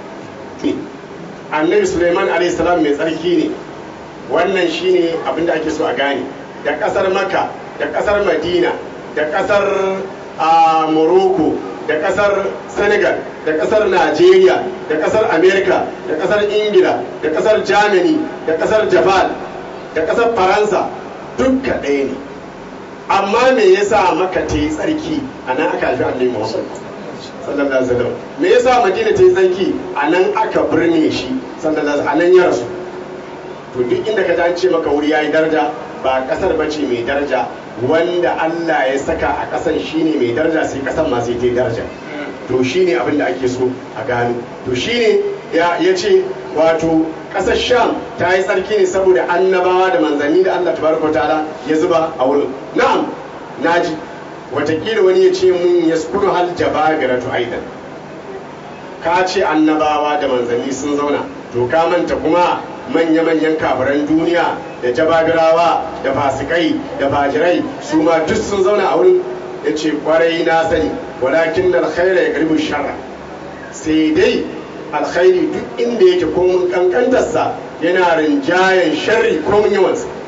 annabi suleiman alaihissalam mai tsarki ne wannan shine abin da ake so a gane da ƙasar maka da ƙasar madina da ƙasar morocco da ƙasar senegal da ƙasar nigeria da ƙasar america da ƙasar ingila da ƙasar germany da ƙasar japan da ƙasar faransa dukka ɗaya ne amma me yasa maka ta yi tsarki a nan aka haifi annabi muhammad sallallahu alaihi wasallam me yasa madina ta yi tsarki a nan aka birne shi sallallahu alaihi a nan ya rasu to duk inda ka ce maka wuri yayi daraja ba kasar bace mai daraja wanda Allah ya saka a kasan shine mai daraja sai kasan ma sai ta yi daraja to shine abin da ake so a gano to shine ya ce wato ƙasar sham ta yi tsarki ne saboda annabawa da manzanni da allah tabaraka ta'ala ya zuba a wurin na'am naji watakila wani ya ce mun ya sukuru hal jababiratu aidan ka ce annabawa da manzanni sun zauna to ka manta kuma manya-manyan kafiran duniya da jabagirawa da fasikai da fajirai su ma duk sun zauna a wurin ya ce kwarai na sani walakin alkhaira ya karbi sharra sai dai alkhairi duk inda yake komun kankantarsa yana rinjayen sharri komun yawansa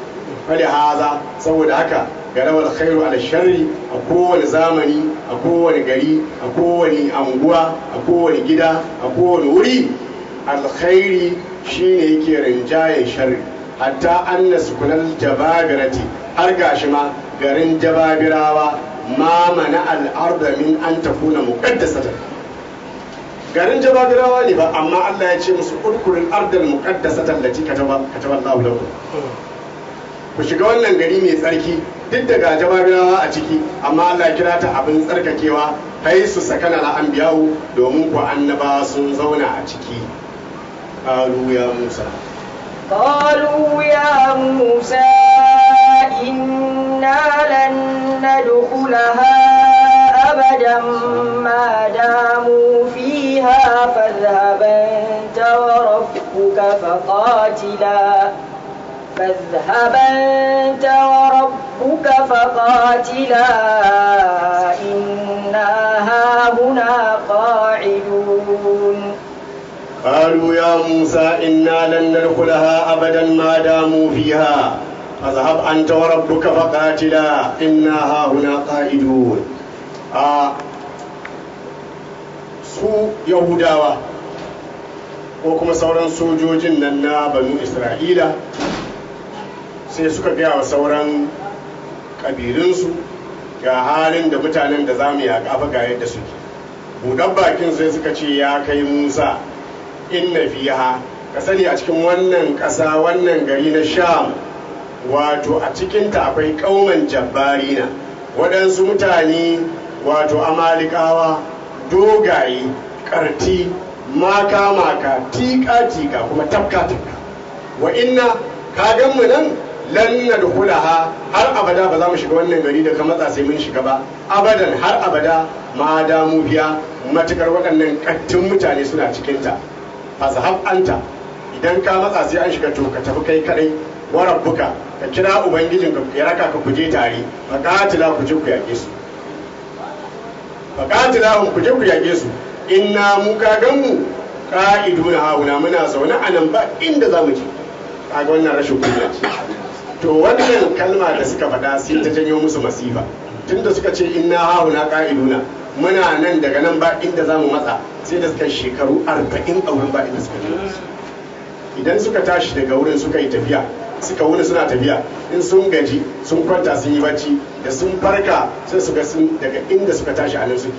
fali haza saboda haka garawar khairu ala sharri a kowane zamani a kowane gari a kowane anguwa a kowane gida a kowane wuri alkhairi shine yake rinjayen sharri hatta anna sukunal jababirati har gashi ma garin jababirawa ma mana al'arda min an takuna muqaddasatan garin jababirawa ne ba amma Allah ya ce musu urkurin ardal muqaddasatan lati kataba kataba Allahu lakum ku shiga wannan gari mai tsarki duk daga jababirawa a ciki amma Allah ya kira ta abin tsarkakewa kai su sakana na anbiya'u domin ku annabawa sun zauna a ciki qalu ya Musa قالوا يا موسى إنا لن ندخلها أبدا ما داموا فيها فاذهب أنت وربك فقاتلا فاذهب أنت وربك فقاتلا إنا هاهنا قاعدون قالوا يا موسى إنا لن ندخلها أبدا ما داموا فيها فاذهب أنت وربك فقاتلا إنا هاهنا قائدون آه su yahudawa ko kuma sauran sojojin nan na banu isra'ila sai suka gaya wa sauran ƙabilunsu ga halin da mutanen da za mu yaƙa fa ga yadda suke buɗan bakin sai suka ce ya kai musa inna fiha ka sani a cikin wannan ƙasa wannan gari na sham wato a cikinta akwai ƙauman jabbarina waɗansu mutane wato amalikawa dogaye ƙarti maka maka tika tika kuma tafka tafka wa inna ka gan mu nan lan nadkhulaha har abada ba za mu shiga wannan gari da ka matsa sai mun shiga ba abadan har abada ma da mu biya matukar waɗannan kattun mutane suna cikinta fazhab anta idan ka matsa sai an shiga to ka tafi kai kadai wa rabbuka ka kira ubangijin ka ya raka ka kuje tare fa qatila ku je ku yake su fa qatila ku je ku yake su inna mu ka gan mu qa'iduna hauna muna zaune a nan ba inda za mu je kaga wannan rashin kunya ce to wannan kalma da suka faɗa sai ta janyo musu masifa tunda suka ce inna hauna qa'iduna muna nan daga nan ba inda za mu matsa sai da suka shekaru arba'in a wurin ba inda suka je idan suka tashi daga wurin suka yi tafiya suka wuni suna tafiya in sun gaji sun kwanta sun yi bacci da sun farka sai su ga sun daga inda suka tashi a nan suke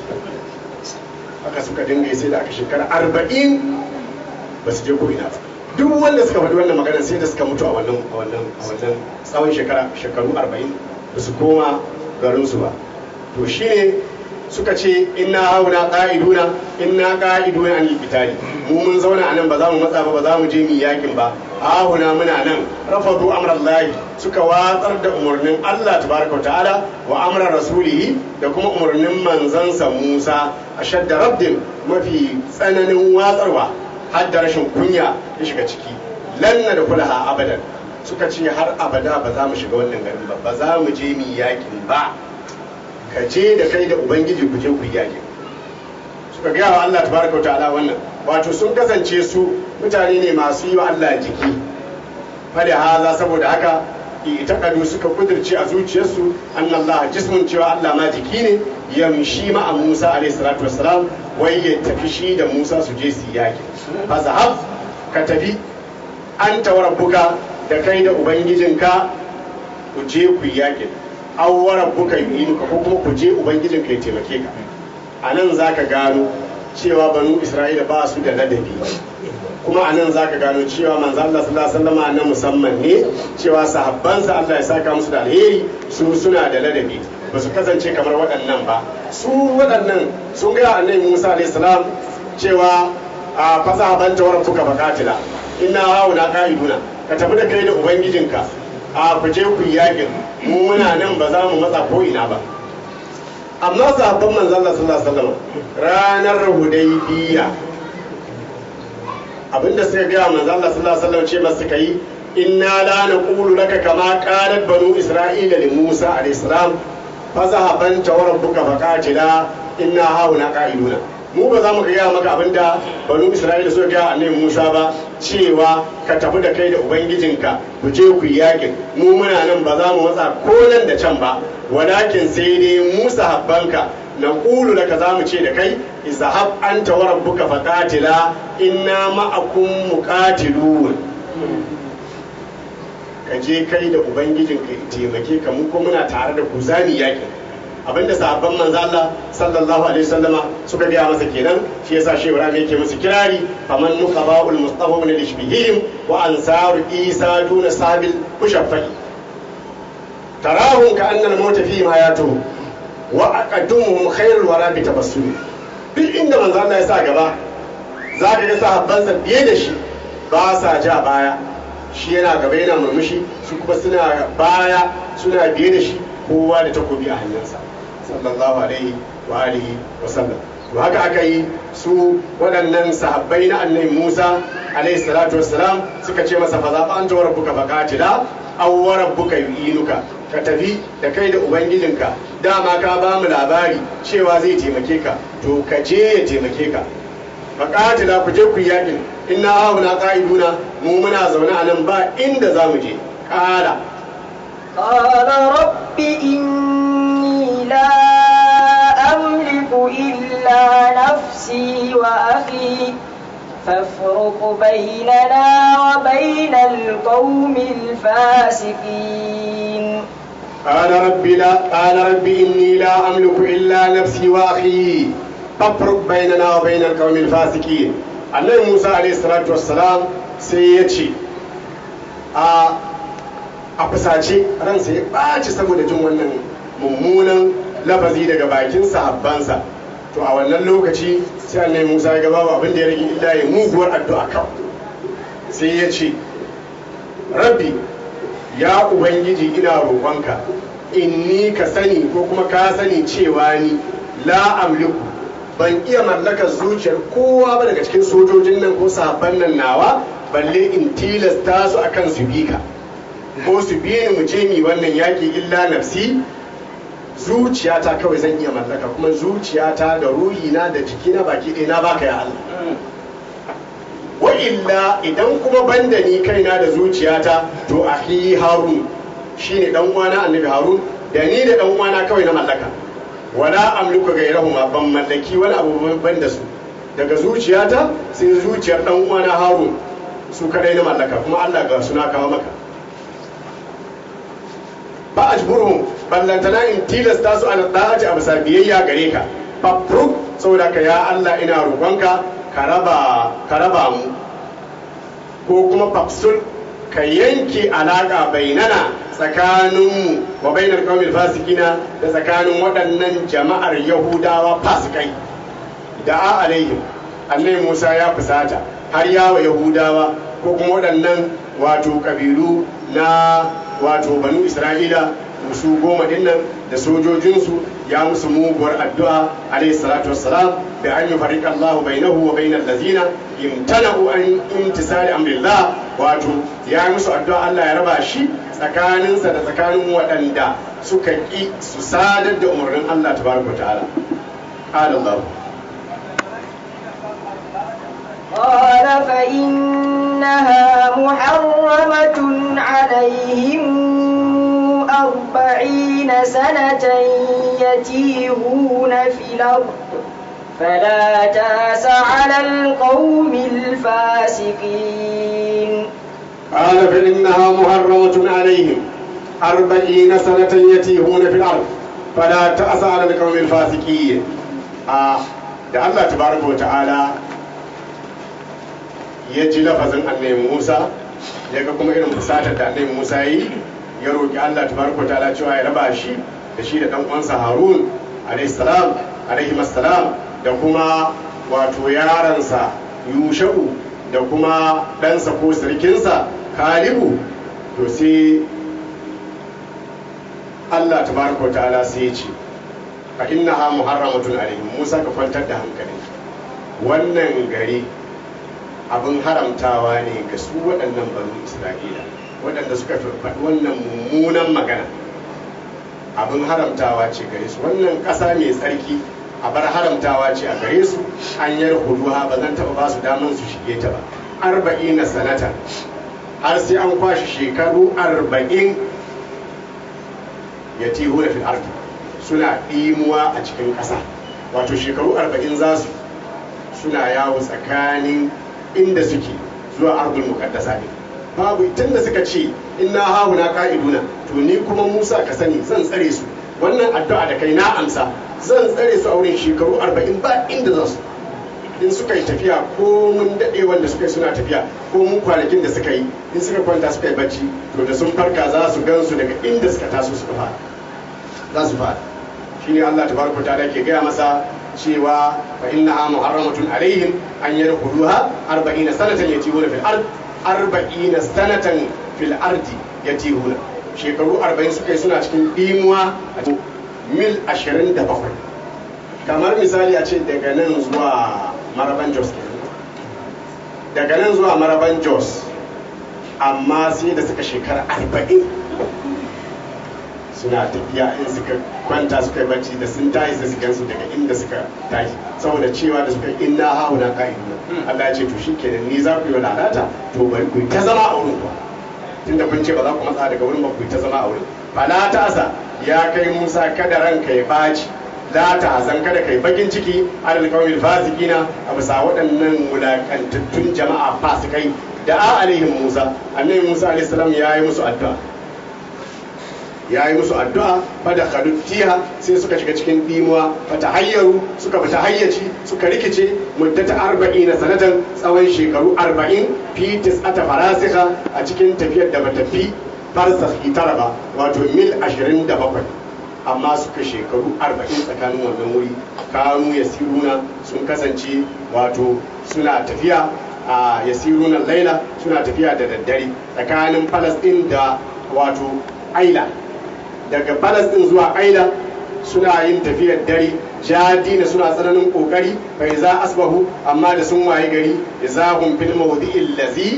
haka suka dinga sai da aka shekara arba'in ba su je ko ina ba duk wanda suka faɗi wannan magana sai da suka mutu a wannan a wannan a wannan tsawon shekara shekaru arba'in ba su koma garinsu ba to shine suka ce inna hauna qa'iduna inna qa'iduna an qitali mu mun zauna anan ba za mu matsa ba ba za mu je mu yakin ba hauna muna nan rafadu amrallahi suka watsar da umarnin Allah tabaraka ta'ala wa amra rasulihi da kuma umarnin manzansa Musa ashadda raddin mafi tsananin watsarwa har da rashin kunya ya shiga ciki lanna da kulaha abadan suka ce har abada ba za mu shiga wannan garin ba ba za mu je mu yakin ba ka je da kai da ubangiji ku je ku yaƙi suka gaya wa Allah tabaraka ta'ala wannan wato sun kasance su mutane ne masu yi wa Allah jiki fada haza saboda haka itakadu suka kudirce a zuciyarsu annallah jismun cewa Allah ma jiki ne yamshi ma a Musa alayhi salatu wassalam wai ya tafi shi da Musa su je su yaƙi fa zahab ka tafi anta wa rabbuka da kai da ubangijinka ku je ku yaƙi awwaran buka yi ko kuma ku je ubangijin ka ya taimake ka a nan za ka gano cewa banu isra'ila ba su da ladabi kuma a nan za ka gano cewa manzo Allah sallallahu alaihi wasallam na musamman ne cewa sahabbansa Allah ya saka musu da alheri su suna da ladabi ba su kasance kamar waɗannan ba su waɗannan sun ga annabi Musa alaihi salam cewa a fasa ban tawar fuka bakatila inna hauna qa'iduna ka tafi da kai da ubangijinka a ku je ku yakin mu muna nan ba za mu matsa ko ina ba amma sahabban manzon Allah sallallahu alaihi wasallam ranar hudaybiya abinda suka ga manzon Allah sallallahu alaihi wasallam ce masu suka yi inna la naqulu laka kama qalat banu isra'ila li Musa alaihi salam fa zahaban tawarabbuka faqatila inna hauna qa'iduna mu ba za mu gaya maka abin da banu isra'ila suka gaya annabi musa ba cewa ka tafi da kai da ubangijinka ku je ku yi yakin mu muna nan ba za mu matsa ko nan da can ba walakin sai dai musa habbanka na ƙulu da ka za mu ce da kai izahab anta wa rabbuka faqatila inna ma'akum muqatilun ka je kai da ubangijinka ya taimake ka mu ko muna tare da ku zani yakin abinda sahabban manzo Allah sallallahu alaihi wasallama suka gaya masa kenan shi yasa shi Ibrahim yake musu kirari faman nuqaba'ul mustafa min al-ishbihim wa ansaru isa duna sabil mushaffai tarahum ka annal mawta fihim hayatuhum wa aqaddumuhum khairul wara bi tabassum duk inda manzo Allah ya sa gaba zaka ga sahabbansa biye da shi ba sa ja baya shi yana gaba yana murmushi su kuma suna baya suna biye da shi kowa da takobi a hanyarsa sallallahu alaihi wa alihi wa sallam to haka aka yi su waɗannan sahabbai na annabi Musa alaihi salatu wassalam suka ce masa fa za fa anta rabbuka faqatila aw wa rabbuka yu'inuka ka tafi da kai da ubangijinka dama ka ba mu labari cewa zai taimake ka to ka je ya taimake ka faqatila ku je ku yakin inna hauna qa'iduna mu muna zaune a nan ba inda za mu je ƙara قال رب إني لا أملك إلا نفسي وأخي فافرق بيننا وبين القوم الفاسقين قال رب لا قال رب إني لا أملك إلا نفسي وأخي فافرق بيننا وبين القوم الفاسقين annabi Musa alaihi salatu wassalam sai ya ce a a fusace ransa ya ɓaci saboda jin wannan mummunan lafazi daga bakin sahabbansa to a wannan lokaci sai annabi Musa ya gaba abin da ya rage illa ya muguwar addu'a kawai sai ya ce rabbi ya ubangiji ina roƙonka inni ka sani ko kuma ka sani cewa ni la amliku ban iya mallakar zuciyar kowa ba daga cikin sojojin nan ko sahabban nan nawa balle in tilasta su akan su bi ka ko su bi ni mu je mi wannan yaki illa nafsi zuciyata kawai zan iya mallaka kuma zuciyata da ruhina da jikina baki ɗaya na baka ya Allah wa illa idan kuma banda ni kaina da zuciyata to ahi harun shine dan uwana annabi harun da ni da dan uwana kawai na mallaka wala amliku gairahuma ban mallaki wani abu ban da su daga zuciyata sai zuciyar dan uwana harun su kadai na mallaka kuma Allah ga suna kawo maka ba ajburuhum ballantana in tilasta su ala da'ati a bisa biyayya gare ka fafruk saboda ka ya Allah ina roƙonka ka raba ka raba mu ko kuma fafsul ka yanke alaƙa bainana tsakaninmu wa bainar kawai fasikina da tsakanin waɗannan jama'ar yahudawa fasikai da a alaihim annai musa ya fusata har yawa yahudawa ko kuma waɗannan wato ƙabilu na wato banu isra'ila su goma dinnan da sojojinsu ya musu muguwar addu'a alayhi salatu wassalam da an yi fariƙa Allah bainahu wa bainal lazina imtana'u an imtisali amrillah wato ya musu addu'a Allah ya raba shi tsakaninsa da tsakanin waɗanda suka ƙi su sadar da umarnin Allah tabaraka ta'ala qala Allah قال فإنها محرمة عليهم أربعين سنة يتيهون في الأرض فلا تاس على القوم الفاسقين قال فإنها محرمة عليهم أربعين سنة يتيهون في الأرض فلا تأس على القوم الفاسقين آه da Allah tabaraka wa ta'ala ya ji lafazin annabi Musa ya ga kuma irin fusatar da annabi Musa yi ya roƙi Allah tabaraka wa ta'ala cewa ya raba shi da shi da dan uwansa Harun alayhi salam alaihi assalam da kuma wato yaransa Yusha'u da kuma ɗansa ko sirkinsa Kalibu to sai Allah tabaraka wa ta'ala sai ya ce fa innaha muharramatun alaihim Musa ka kwantar da hankali wannan gari abin haramtawa ne ga su waɗannan banu Isra'ila waɗanda suka faɗi wannan mummunan magana abin haramtawa ce gare su wannan ƙasa mai tsarki a bar haramtawa ce a gare su an yar huduha ba zan taɓa ba su daman su shige ta ba arba'ina sanata har sai an kwashe shekaru arba'in ya tihu da fil ardi suna ɗimuwa a cikin ƙasa wato shekaru arba'in za su suna yawo tsakanin inda suke zuwa ardul muqaddasa ne babu tun da suka ce inna hahuna ka'iduna to ni kuma Musa ka sani zan tsare su wannan addu'a da kai na amsa zan tsare su a wurin shekaru arba'in ba inda za su in suka yi tafiya ko mun daɗe wanda suka yi suna tafiya ko mun kwanakin da suka yi in suka kwanta suka yi bacci to da sun farka za su gan su daga inda suka taso suka fara za su fara shine Allah tabaraka ta'ala ke gaya masa cewa fa innaha muharramatun alaihim an yadkhuluha 40 sanatan yatihuna fil ard 40 sanatan fil ardi yatihuna shekaru 40 suka yi suna cikin dimuwa a cikin mil 27 kamar misali a ce daga nan zuwa maraban jos daga nan zuwa maraban jos amma sai da suka shekara 40 suna tafiya in suka kwanta suka yi bacci da sun tashi sai su gansu daga inda suka tashi saboda cewa da suka inna hauna ka'iduna Allah ya ce to shikenan ni za ku yi lalata to bari ku yi ta zama a wurin ku tunda kun ce ba za ku matsa daga wurin ba ku yi ta zama a wurin fala ta asa ya kai Musa kada ranka ya baci la ta hazan kada kai bakin ciki alal qawmil fasikina a bisa waɗannan wulakantattun jama'a fasikai da a alaihim Musa annabi Musa alaihi salam ya yi musu addu'a ya yi musu addu'a fada kaduttiha sai suka shiga cikin dimuwa fata hayyaru suka fita hayyaci suka rikice muddata arba'in na sanatan tsawon shekaru arba'in fi tis'ata farasika a cikin tafiyar da bata fi farsakhi tara ba wato mil ashirin da bakwai amma suka shekaru arba'in tsakanin wannan wuri kanu yasiruna sun kasance wato suna tafiya a yasiruna laila suna tafiya da daddare tsakanin falasɗin da wato aila daga balas din zuwa aila suna yin tafiyar dare jadina suna tsananin kokari bai za asbahu amma da sun waye gari izahum fil mawdi'il ladzi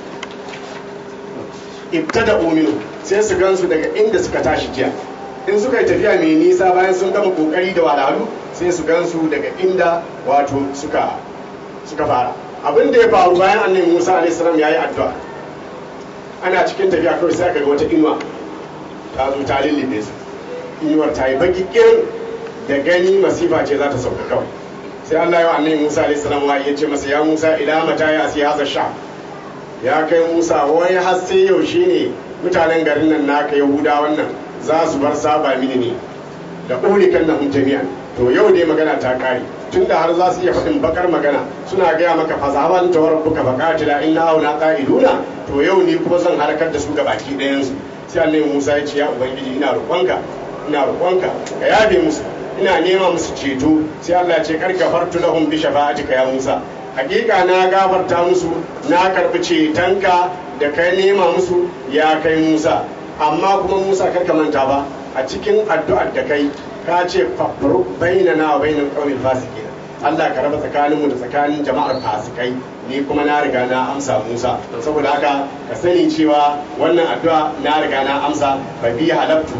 ibtada uminu sai su gansu daga inda suka tashi jiya in suka yi tafiya mai nisa bayan sun gama kokari da walalu sai su gansu daga inda wato suka suka fara abin da ya faru bayan annabi Musa alaihi salam yayi addu'a ana cikin tafiya kawai sai aka ga wata inuwa ta zo ta lullube su inuwar ta yi baki kirin da gani masifa ce za ta sauka kawai sai Allah ya annabi Musa alaihi salam wa ya ce masa ya Musa ila mata ya asi haza sha ya kai Musa wai har sai yaushe ne mutanen garin nan naka Yahuda wannan za su bar saba mini ne da ulikan na jami'an to yau ne magana ta kare tunda har za su iya faɗin bakar magana suna gaya maka fasaban ta rabbuka faqatila inna hauna qa'iduna to yau ni kuma zan harkar da su ga baki ɗayan su sai annabi Musa ya ce ya ubangiji ina roƙonka ina roƙonka ka yafe musu ina nema musu ceto sai Allah ya ce kar gafartu lahum bi shafa'atika ya Musa hakika na gafarta musu na karbi cetonka da kai nema musu ya kai Musa amma kuma Musa kar ka manta ba a cikin addu'ar da kai ka ce fafru bainana wa bainal qawmil fasiqin Allah ka raba tsakaninmu da tsakanin jama'ar fasikai ni kuma na riga na amsa Musa saboda haka ka sani cewa wannan addu'a na riga na amsa fa bi halabtu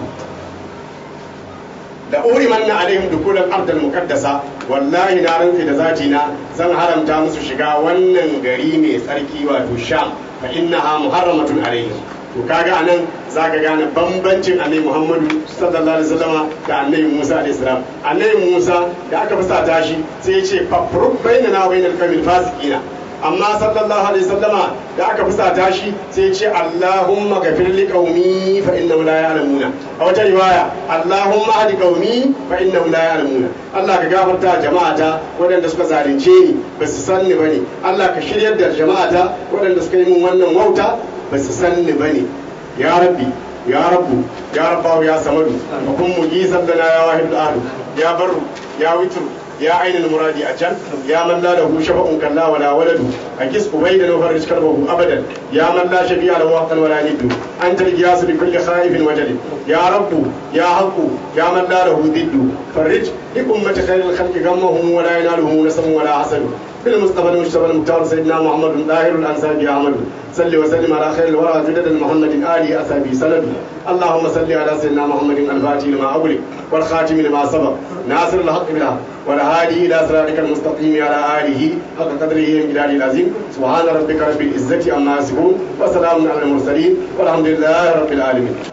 da uri manna alaihim dukulan ardal muqaddasa wallahi na ranfi da zati na zan haramta musu shiga wannan gari mai tsarki wato sham fa innaha muharramatun alaihim to kaga anan zaka gane bambancin annabi Muhammadu sallallahu alaihi wasallam da annabi Musa alaihi salam annabi Musa da aka fasa tashi sai ya ce fafruq bainana wa bainal qawmil fasiqina amma sallallahu alaihi wasallama da aka fusata shi sai ya ce Allahumma ghafir li qaumi fa innahum la ya'lamuna a wata riwaya Allahumma hadi qaumi fa innahum la ya'lamuna Allah ka gafarta jama'ata waɗanda suka zalunce ni ba su san ni bane Allah ka shiryar da jama'ata waɗanda suka yi min wannan wauta ba su san ni bane ya rabbi ya rabbu ya rabbahu ya samadu wa kun mujisan lana ya wahidul ahad ya barru ya witru يا عين المراد أجل يا من لا له شفع كلا ولا ولد أكس أبيدا وفرج كربه أبدا يا من لا شفيع له وقتا ولا ند أنت القياس لكل خائف وجل يا رب يا حق يا من لا له ضد فرج لأمة خير الخلق غمهم ولا ينالهم نسم ولا حسد بالمصطفى المجتبى المختار سيدنا محمد الطاهر الانسابي احمد صل وسلم على خير الورى جدد محمد آل أسابي سند اللهم صل على سيدنا محمد الفاتح لما أغلق والخاتم لما سبق ناصر الحق بالحق والهادي إلى صراطك المستقيم على آله حق قدره ومقداره العظيم سبحان ربك رب العزة عما يصفون وسلام على المرسلين والحمد لله رب العالمين